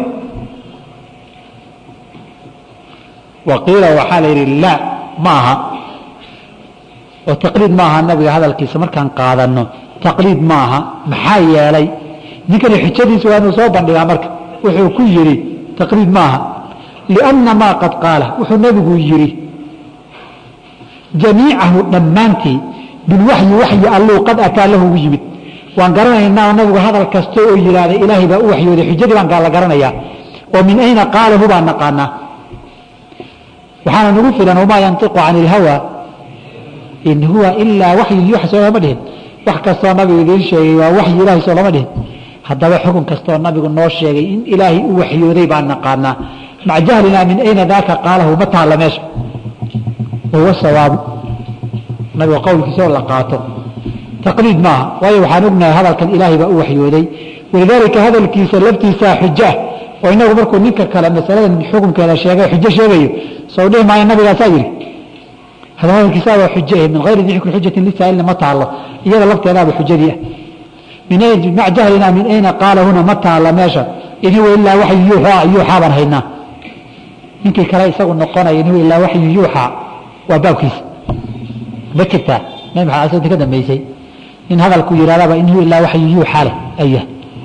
waqiila waxaa la yidhi laa ma aha oo taqliid ma aha nabiga hadalkiisa markaan qaadanno taqliid ma aha maxaa yeelay ninkani xujadiisa waa inuu soo bandhigaa marka wuxuu ku yidhi taqliid ma aha lianna maa qad qaala wuxuu nabigu yidhi jamiicahu dhammaantii bilwaxyi waxyi alluu qad ataa lahu ugu yimid waan garanaynaa nabigu hadal kasta oo yidhaahda ilaahay baa u waxyooday xujadii baan la garanayaa oo min ayna qaalahu baan naqaanaa waxaana nagu filan wamaa yantiqu can ilhawa in huwa ilaa waxyu yuuxa soo lama dhihin wax kastoo nabigu idiin sheegay waa waxyi ilahay soo lama dhihin haddaba xukun kastoo nabigu noo sheegay in ilaahay u waxyooday baan naqaanaa maca jahlinaa min ayna daaka qaalahu ma taalla meesha wahuwa sawaabu nabiga qowlkiisa oo la qaato taqliid maaha waayo waxaan ognahay hadalkan ilaahay baa u waxyooday walidaalika hadalkiisa laftiisaa xujo ah oo inagu markuu ninka kale masaladan xukunkeeda sheegay xujo sheegayo soo dhihi maayo nabigaasaa yidhi hada hadalkiisa waa xujo eh min hayri dikri xujatin lisaa'ilna ma taalo iyada lafteedaaba xujadii ah min mac jahlinaa min ayna qaala huna ma taalla meesha in huwa ilaa waxyu yuuxaa yuuxaa baan haynaa ninkii kale isagu noqonaya in huwa ilaa waxyu yuuxaa waa baabkiisa ma jirtaa nabi maxamed asagta ka dambeysay nin hadalku yidhahdaba in huwa ilaa waxyu yuuxaa leh ayah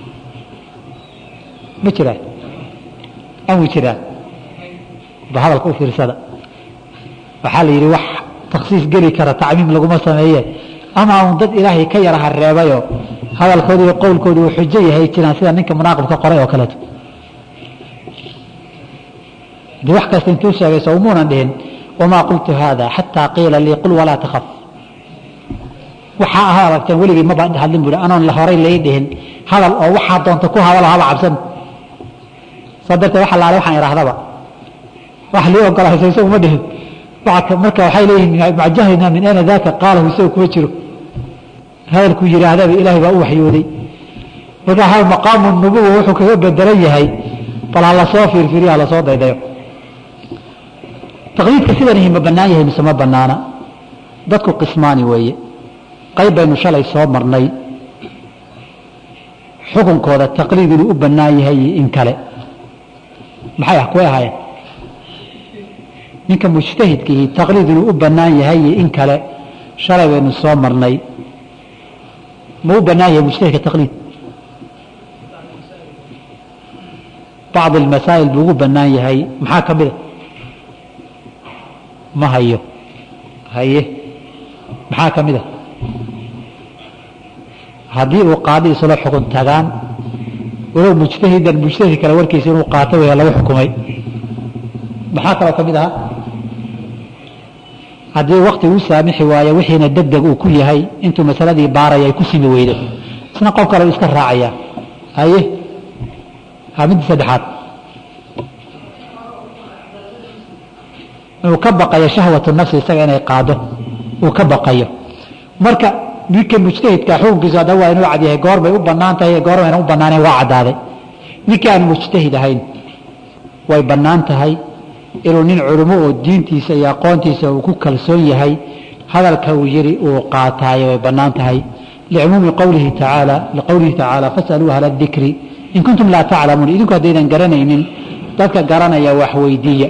ma jiraa anwi jiraa ba hadalka u fiirsada waxaa la yidhi wax taksiis geli kara tacmiim laguma sameeye ama un dad ilaahay ka yara hareebayo hadalkoodi iyo qowlkoodi uu xujo yahay jiraan sida ninka munaaqibka qoray oo kaleeto de wax kasta intuu sheegay soo umuunan dhihin wamaa qultu haada xataa qiila lii qul walaa takhaf waxaa aha aragteen weligii maba hadlin buui anoon horay lai dhihin hadal oo waxaa doonta ku hadalo haba cabsan saa darteed waxa laale waxaan idhaahdaba wax lii ogolaaysa isagu ma dhihin marka waxay leeyihin maca jahlina min ayna daaka qaalahu isagu kuma jiro hadalkuu yidhaahdaba ilaahay baa u waxyooday marka ha maqaamu nubuwa wuxuu kaga bedelan yahay bal ha lasoo fiirfiiriyo ha lasoo daydayo taqliidka sidanihi ma bannaan yahay mise ma bannaana dadku qismaani weeye qayb baynu shalay soo marnay xukunkooda taqliid inuu u bannaan yahay iyo in kale maxay ah kuway ahaayeen ninka mujtahidkiihi taqliid inuu u bannaan yahay iyo in kale shalay baynu soo marnay ma u bannaan yahay mujtahidka taqliid bacd almasaa'il buu ugu bannaan yahay maxaa ka mida ma hayo haye maxaa ka mida haddii uu qaadi isla xukun tagaan walow mujtahidan mujtahid kale warkiisa inuu qaato weya lagu xukumay maxaa kaloo ka mid ahaa haddii wakti uu saamixi waayo wixiina degdeg uu ku yahay intuu masaladii baaraya ay ku simi weydo isna qof kale uu iska raacaya haye ha midda saddexaad inuu ka baqayo shahwatu nafsi isaga inay qaado uu ka baqayo marka ninka mujtahidka xukunkiisu hadda waa inuu cadyahay goor bay u bannaan tahay goor bayna u bannaanayn waa caddaaday ninkii aan mujtahid ahayn way bannaan tahay inuu nin culimo oo diintiisa iyo aqoontiisa uu ku kalsoon yahay hadalka uu yidhi uu qaataayo way bannaan tahay licumuumi qowlihi tacaala liqowlihi tacaala fasaluu ahla dikri in kuntum laa taclamuun idinku haddaydan garanaynin dadka garanaya wax weydiiya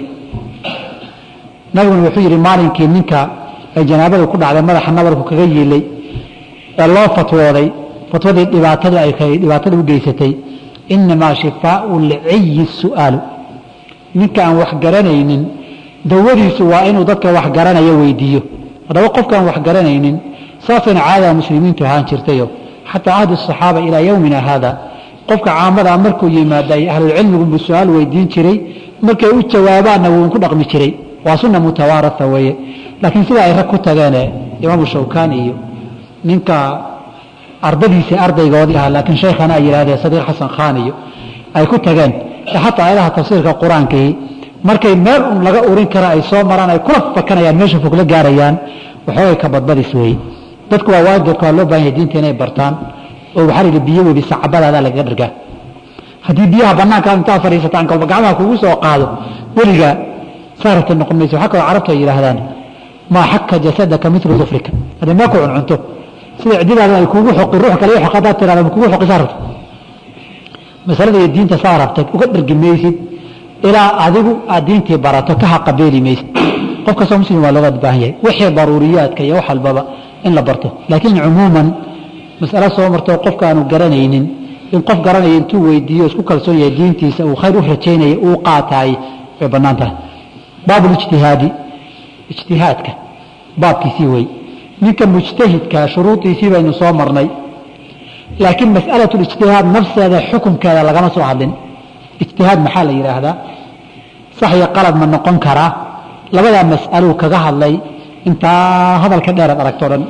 nabiguna wuxuu yidhi maalinkii ninka ay janaabadu ku dhacday madaxa nabarku kaga yiilay ee loo fatwooday fatwadii dhibaatadu ay dhibaatada u geysatay inamaa shifaau lciyi su'aalu ninka aan wax garanaynin dawadiisu waa inuu dadka wax garanaya weydiiyo haddaba qofkaan wax garanaynin saasayna caadada muslimiintu ahaan jirtayo xataa ahdi asaxaaba ilaa yowmina haada qofka caamadaa markuu yimaada ay ahlulcilmigunbu su-aal weydiin jiray markay u jawaabaanna wuu ku dhaqmi jiray waa sunna mutawaaraa weeye laakiin sida ay rag ku tageene imaamu shawkani iyo ninka ardadiisii ardaygoodii ahaa laakiin shaykhana ay yidhahdeen sadiiq xasan khan iyo ay ku tageen xataa ayadaha tafsiirka qur-aankii markay meel un laga urin kara ay soo maraan ay kula fakanayaan meesha fog la gaarayaan waxoogay ka badbadis weeye dadku waa waajibka waa loo baahan yahay diinta inay bartaan oo waxaa layidhi biyo webi sacabadaada lagaga dhargaa haddii biyaha bannaanka intaa fadhiisataan kolba gacmaha kugu soo qaado weligaa saarabta noqon mayso waxaa kaloo carabtu ay yidhaahdaan maa xaka jasadaka mitlu dufrika haddii meel ku cuncunto sida ciddidaada ay kugu xoqi ruux kale xoq haddaad tirahda kugu xoqi saa rabto masalada iyo diinta saa rabtay uga dhargi maysid ilaa adigu aad diintii barato ka haqabeeli maysid qof kastoo muslim waa looga baahan yahay wixii daruuriyaadka iyo wax walbaba in la barto laakiin cumuuman masalo soo martoo qofkaanu garanaynin in qof garanaya intuu weydiiyo isku kalsoon yahay diintiisa uu khayr u rajaynaya uu qaataay way bannaan tahay baab ijtihaadi ijtihaadka baabkiisii wey ninka mujtahidka shuruudiisii baynu soo marnay laakiin mas'alatu lijtihaad nafseeda xukunkeeda lagama soo hadlin ijtihaad maxaa la yidhaahdaa sax iyo qalad ma noqon karaa labadaa mas'aluu kaga hadlay intaa hadalka dheeraad aragto dhan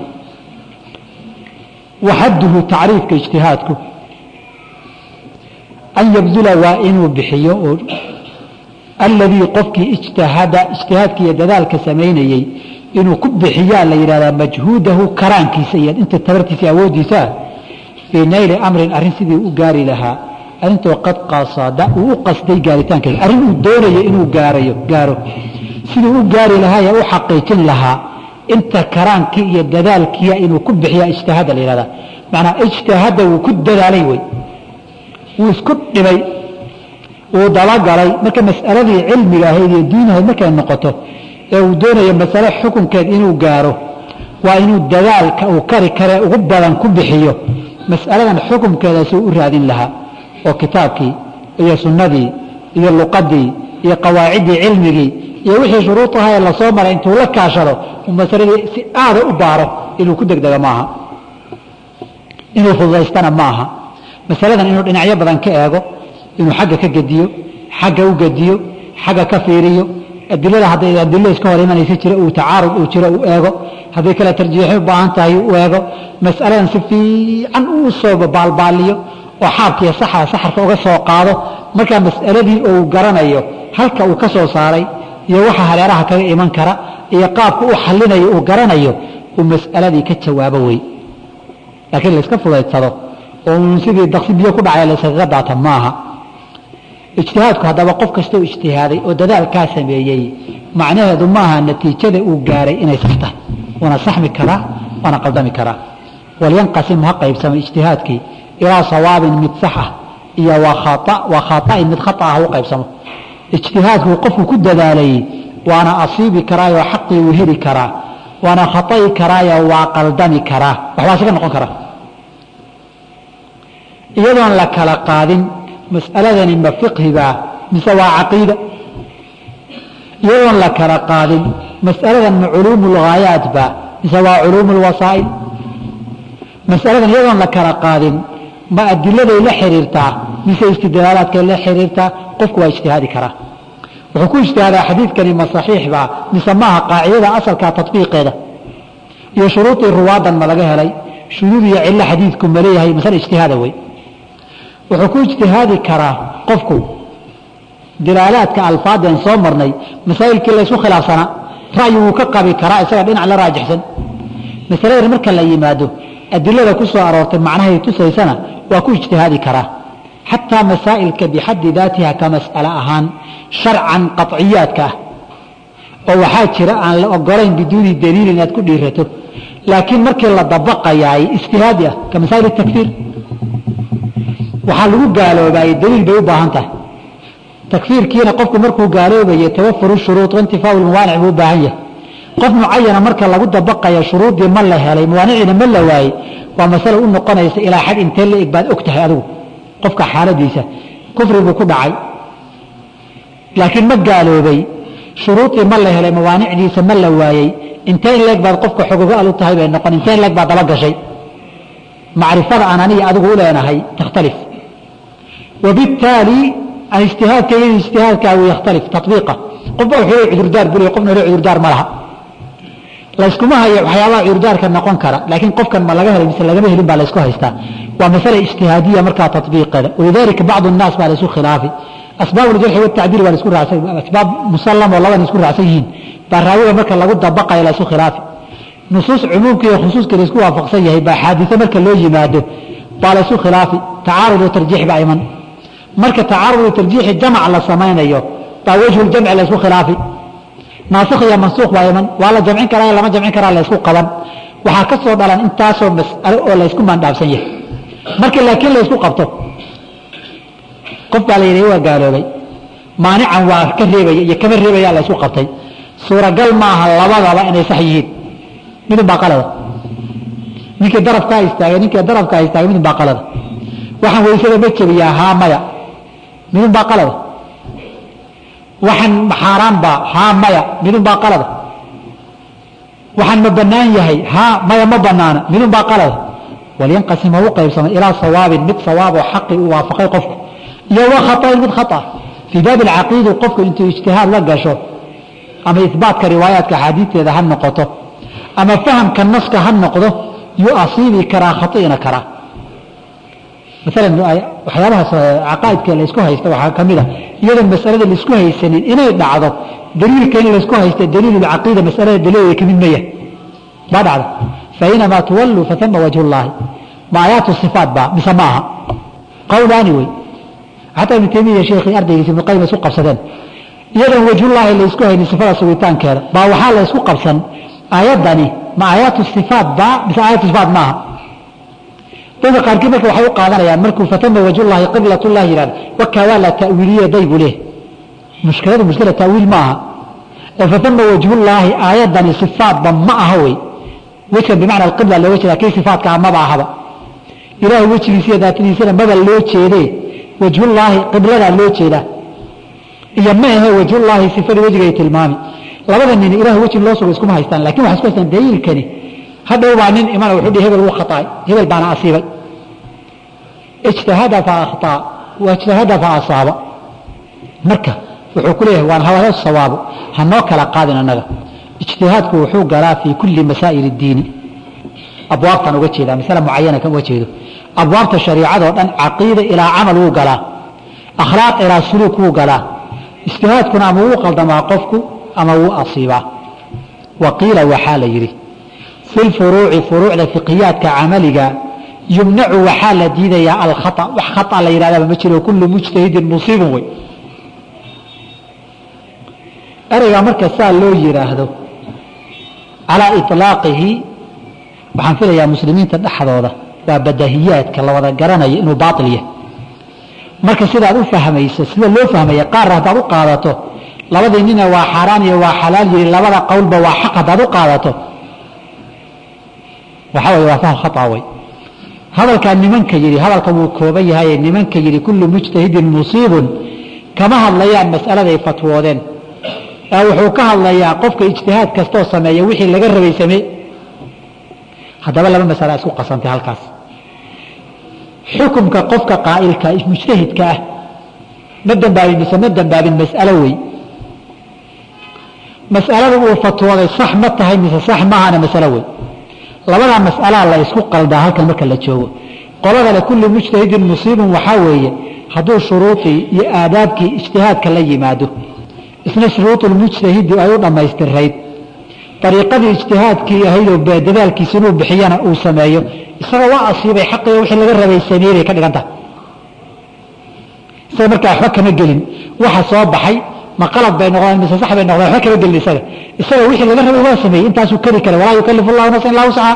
waxadduhu tacriifka ijtihaadku an yabdula waa inuu bixiyo oo alladii qofkii ijtahada ijtihaadka iyo dadaalka samaynayey inuu ku bixiyaa la yidhahdaa majhuudahu karaankiisa iyo inta tabartiisa awoodiisa ah fii nayli amrin arrin sidii u gaari lahaa arintoo qad qasada uu u qasday gaaritaankeeda arrin uu doonayo inuu gaarayo gaaro siduu u gaari lahaa ee u xaqiijin lahaa inta karaankii iyo dadaalkiia inuu ku bixiya ijtihaada la yihahdaa macnaa ijtihaada wuu ku dadaalay wey wuu isku dhibay wuu dabagalay marka mas'aladii cilmiga ahayd iyo diinahayd markay noqoto ee uu doonayo masale xukunkeed inuu gaaro waa inuu dadaalka uu kari karee ugu badan ku bixiyo mas'aladan xukunkeeda suu u raadin lahaa oo kitaabkii iyo sunnadii iyo luqadii iyo qawaaciddii cilmigii iyo wixii shuruudaha ee lasoo maray intuu la kaashado uu masaladii si aada u baaro inuu ku degdego maaha inuu fududaystana maaha masaladan inuu dhinacyo badan ka eego inuu xagga ka gediyo xagga u gediyo xagga ka fiiriyo adilada hadday adilo iska hor imanaysa jira uu tacaarud uu jiro uu eego hadday kale tarjiixi u baahan tahay u eego mas'aladan si fiican uu soo baalbaaliyo oo xaabkiiyo saxa saxarka uga soo qaado markaa mas'aladii uu garanayo halka uu ka soo saaray iyo waxa hareeraha kaga iman kara iyo qaabka u xalinayo uu garanayo uu mas'aladii ka jawaabo wey laakiin layska fudaydsado oo uun sidii daqsi biyo ku dhacay layskaga daata maaha ijtihaadku haddaba qof kastoo ijtihaaday oo dadaalkaa sameeyey macnaheedu maaha natiijada uu gaaray inay sax tahay waana saxmi karaa waana qaldami karaa walyanqasim ha qaybsamo ijtihaadkii ilaa sawaabin mid sax ah iyo waa khaa'in mid khata ah ha u qaybsamo ijtihaadku qofku ku dadaalayey waana asiibi karaayoo xaqii uu heli karaa waana khata'i karaayoo waa qaldami karaa waxbaa isaga noqon kara iyadoon la kala qaadin mas'aladani ma fiqhibaa mise waa caqiida iyadoon la kala qaadin mas'aladan ma culuumu lghaayaat baa mise waa culuumu lwasaa'il mas'aladan iyadoon la kala qaadin ma adiladay la xiriirtaa mise istidlaalaadkay la xiriirtaa qofku waa ijtihaadi karaa wuxuu ku ijtihaadaa xadiidkani ma saxiix baa mise maaha qaacidada asalkaa tatbiiqeeda iyo shuruudii ruwaadan ma laga helay shuduud iyo cillo xadiidku ma leeyahay masale ijtihaada wey wuxuu ku ijtihaadi karaa qofku dilaalaadka alfaadeen soo marnay masaa'ilkii laysku khilaafsanaa ra'yi wuu ka qabi karaa isaga dhinac la raajixsan masaladan marka la yimaado adilada ku soo aroortay macnahay tusaysana waa ku ijtihaadi karaa xataa masaa'ilka bixaddi daatiha ka mas'ale ahaan sharcan qaciyaadka ah oo waxaa jira aan la ogolayn biduuni daliil inaad ku dhiirato laakiin markii la dabaqayaay ijtihaadi ah ka masaa'il takfiir waxaa lagu gaaloobaayey daliil bay u baahan tahay takfiirkiina qofku markuu gaaloobaye tawafuru shuruud waintifaau lmawaanic buu u baahan yahay qof mucayana marka lagu dabaqaya shuruuddii ma la helay mawaaniciina ma la waayey waa masale u noqonaysa ilaa xad intee la eg baad og tahay adigu qofka xaaladiisa kufri buu ku dhacay laakiin ma gaaloobay shuruudii ma la helay mawaanicdiisa ma la waayey intee in leeg baad qofka xogogaal u tahay bay noqon intee in leeg baad daba gashay macrifada aan aniga adigu u leenahay takhtalif wabittaali an ijtihaadkayga ijtihaadkaagu yakhtalif tabiiqa qofba wuxuu le cudurdaar bule qofna le cudurdaar ma laha layskuma hayo waxyaabaha cudurdaarka noqon kara laakiin qofkan ma laga helay mise lagama helin baa laysku haystaa waa masale ijtihaadiya markaa tabiiqeeda walidalika bacdu nnaas baa laysu khilaafi asbaab uljarxi watacdiil baa laisku raacsan asbaab musallam oo laban isku raacsan yihiin baa raawiga marka lagu dabaqayo laysu khilaafi nusuus cumuumka iyo khusuuska laisku waafaqsan yahay baa xaadise marka loo yimaado baa laysu khilaafi tacaarud oo tarjiix baa iman marka tacaarud oo tarjiixi jamac la samaynayo baa wejhu jamci laysku khilaafi naasikh iyo mansuuq baa iman waa la jamcin karaa lama jamcin karaa laysku qaban waxaa ka soo dhalan intaasoo mas'alo oo laysku mandhaafsan yahay marka laakiin laysku qabto qof baa la yidhi waa gaaloobay maanican waa ka reebaya iyo kama reebaya laysku qabtay suuragal maaha labadaba inay sax yihiin midun baa qalada ninkii darafkaa istaagay ninkii darafkaa istaagay midun baa qalada waxaan weysada ma jebiyaa haa maya midun baa qalada waxaan xaaraan baa haa maya midun baa qalada waxaan ma bannaan yahay haa maya ma bannaana midun baa qalada walyanqasim ha u qaybsamay ilaa sawaabin mid sawaab oo xaqi u waafaqay qofku iyo wa khaطain mid khata fii baabi alcaqiidi qofku intuu ijtihaad la gasho ama ihbaatka riwaayaadka axaadiisteeda ha noqoto ama fahamka naska ha noqdo yuu asiibi karaa khai'ina karaa maalan waxyaabahaas caqaa'idka laysku haysta waxaa ka mid a iyadoon masalada laisku haysanin inay dhacdo daliilka in laysku haysta daliilulcaqiida masalada daliilooda ka mid maya baa dhacda fainamaa tuwalluu fatama wajhu llaahi ma aayaatu sifaat baa mise ma aha qowlaani wey xataa ibnu taymiya sheekhii ardaygiisa ibnu qayim isku qabsadeen iyadoon wajhullaahi laysku haynin sifada sugitaankeeda baa waxaa la ysku qabsan aayaddani ma aayaatu sifaat baa mise aayatu sifaat maaha dadka qaarkii marka waxay u qaadanayaan markuu fatama wajhullaahi qiblatullah yihahdo wakaa waa la ta'wiiliye daybu leh mushkiladu mushkila ta'wiil ma aha ee fatama wajhullaahi aayaddani sifaatba ma aha wey wejkan bimacna alqibla looga jeeda kii sifaatka ah maba ahaba ilaahay wejigiisa iyo daatadiisana maba loo jeedee wajhullaahi qibladaa loo jeedaa iyo ma ahe wajhullaahi sifadii wejigay tilmaami labada nin ilahay weji loo sugo iskuma haystaan lakin waxay isku haystaan daliilkani hadhow baa nin imana wuxuu dhihi hebel wuu khataay hebel baana asiibay ijtahada fa akhtaa wajtahada fa asaaba marka wuxuu ku leeyahay waan hawaya sawaabo hanoo kala qaadin annaga ijtihaadku wuxuu galaa fii kulli masaa'il اdiini abwaabtan uga jeedaa masale mucayana kan uga jeedo abwaabta shariicadoo dhan caqiida ilaa camal wuu galaa akhlaaq ilaa suluuk wuu galaa ijtihaadkuna ama wuu qaldamaa qofku ama wuu asiibaa wa qiila waxaa la yidhi fi lfuruuci furuucda fiqiyaadka camaliga yumnacu waxaa la diidayaa alkhaa wax khaa la yidhahdaba ma jiro kullu mujtahidin musiibun wey ereygaa marka saa loo yidhaahdo calaa iطlaaqihi waxaan filayaa muslimiinta dhexdooda waa badahiyaadka la wada garanaya inuu baail yahay marka sidaad u fahmayso sida loo fahmaya qaarna haddaad u qaadato labadii nina waa xaaraan iyo waa xalaal yiri labada qowlba waa xaq haddaad u qaadato waxaa way waa fahm khaa wey hadalkaa nimanka yidhi hadalka wuu kooban yahaye nimanka yidhi kullu mujtahidin musiibun kama hadlayaan mas'aladay fatwoodeen ee wuxuu ka hadlayaa qofka ijtihaad kastoo sameeya wixii laga rabay samee haddaba laba masala isku qasantay halkaas xukumka qofka qaa'ilka mujtahidka ah ma dambaabin mise ma dambaabin mas'alo wey mas'alada uu fatwooday sax ma tahay mise sax maahana masalo wey labadaa mas'alaa la isku qaldaa halkan marka la joogo qoladale kulli mujtahidin musiibun waxaa weeye hadduu shuruudii iyo aadaabkii ijtihaadka la yimaado isna shuruudulmujtahidi ay u dhammaystirayd ariiqadii ijtihaadkii ahaydoo dadaalkiisa inuu bixiyana uu sameeyo isaga waa asiibay xaqiga wixii laga rabay sameeyey bay ka dhigan tahay isaga markaa waxba kama gelin waxa soo baxay ma qalad bay noqdeen mise sax bay noqdeen waxba kama gelin isaga isaga wixii laga rabay waa sameeyey intaasuu kari kara walaa yukalifu llahu nafsan illaa wuscaha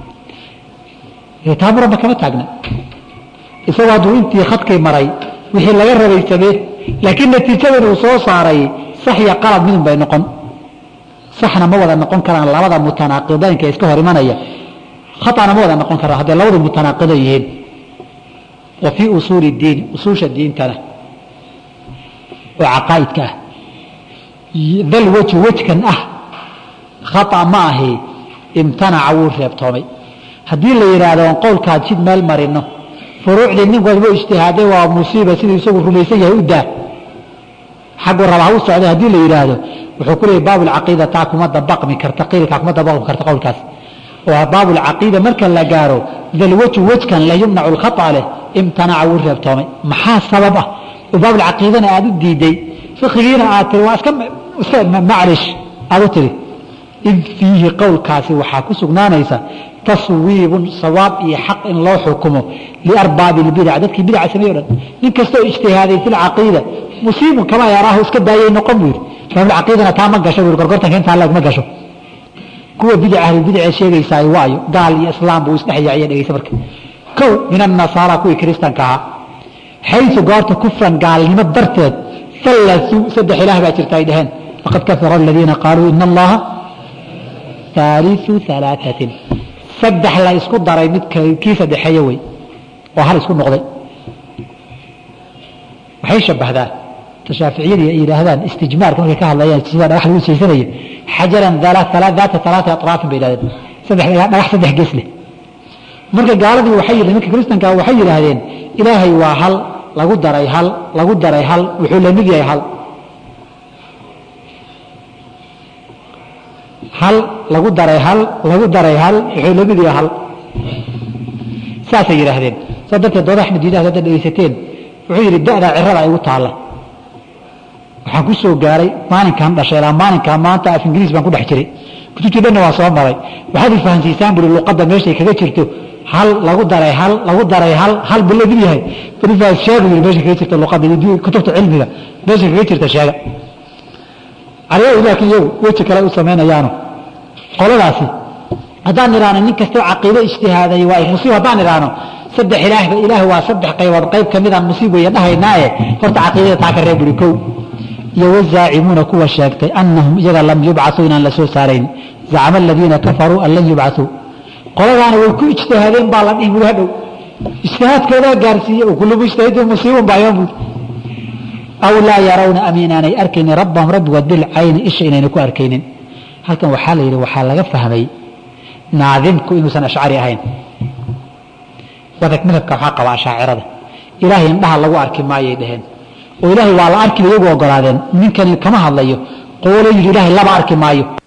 taa muranba kama taagna isagu hadduu intii khadkii maray wixii laga rabay samee laakiin natiijadan uu soo saaray sax iyo qalad midun bay noqon saxna ma wada noqon karaan labada mutanaaqidaynka iska hor imanaya khaana ma wada noqon karaan hadday labadu mutanaaqido yihiin wa fii usuuli diini usuusha diintana oo caqaa'idka ah dal weji wejkan ah khata ma ahi imtanaca wuu reebtoomay haddii la yidhaahdo on qowlkaad sid meel marino furuucdii nin walba ijtihaaday waa musiiba siduu isagu rumaysan yahay u daa xaggu raba ha u socday haddii la yidhaahdo wuxuu ku leeyay baabulcaqiida taa kuma dabaqmi karta qiilkaa kuma dabaqmi karta qowlkaas oo baabulcaqiida marka la gaaro dalwaju wejkan la yumnacu lkhata leh imtanaca wuu reebtoomay maxaa sabab ah oo baabulcaqiidana aad u diiday fikigiina aad tiri waa iska maclish aad u tiri id fiihi qowlkaasi waxaa ku sugnaanaysa taswiibun sawaab iyo xaq in loo xukumo liarbaabi lbidac dadkii bidaca sameey o dhan nin kastoo ijtihaaday fi lcaqiida musiibun kama yaraahu iska daayay noqon buu yidhi baabulcaqiidana taa ma gasho buu gorgortanka intaa leeg ma gasho kuwa bidac ahlulbidacee sheegaysaay waayo gaal iyo islaam buu isdhexyaaciya dhegeysa marka kow min annasaara kuwii kiristanka ahaa xaysu goorta kufran gaalnimo darteed fallasuu saddex ilaah baa jirta ay dhaheen laqad kafara aladiina qaaluu ina allaha haaliu alaaatin saddex la isku daray mid kii saddexeeye wey oo hal isku noqday waxay shabahdaa shaaficiyadii ay yidhaahdaan istijmaarka markay ka hadlayaan sida dhagax lagu jeysanayo xajaran daata alaati atraafin bay yidhahdeen saddex dhagax saddex gees leh marka gaaladii waxay yidhahdeen marka kiristanka waxay yidhaahdeen ilaahay waa hal lagu daray hal lagu daray hal wuxuu la mid yahay hal hal lagu daray hal lagu daray hal wuxuu lamid yahay hal saasay yidhaahdeen saa darteed dooda axmed diidaha hadda dhegaysateen wuxuu yidhi da'daa cirada ay ugu taalla waxaan ku soo gaaray maalinkan dhashay ilaa maalinkaa maanta af ingiriis baan ku dhex jiray kutubtii dhanna waa soo maray waxaad ifahansiisaan buri luqadda meeshay kaga jirto hal lagu daray hal lagu daray hal hal buu lamid yahay barifaas sheega yiri meesha kaga jirta luqadda iyo kutubta cilmiga meesha kaga jirta sheega caliyahu laakiin iyagu weji kale u samaynayaano qoladaasi haddaan idhaahno nin kastoo caqiido ijtihaaday waa musiib haddaan idhaahno saddex ilaahba ilaah waa saddex qaybood qayb ka midaan musiib weeye dhahaynaaye horta caqiidada taa ka reeb buri kow iyo wazaacimuuna kuwa sheegtay anahum iyaga lam yubcasuu inaan la soo saarayn zacama aladiina kafaruu an lan yubcasuu qoladaana way ku ijtihaadeen baa la dhihi buri hadhow ijtihaadkoodaa gaarsiiye kullu mujtahidin musiibun baa yoon buri aw laa yarawna am inaanay arkaynin rabbahum rabbigood bilcayni isha inayna ku arkaynin halkan waxaa la yidhi waxaa laga fahmay naadimku inuusan ashcari ahayn wadag madhabka waxaa qaba ashaacirada ilaahay indhaha lagu arki maayay dhaheen oo ilaahay waa la arkiba iyagu ogolaadeen ninkani kama hadlayo qoolo yidhi ilaahay laba arki maayo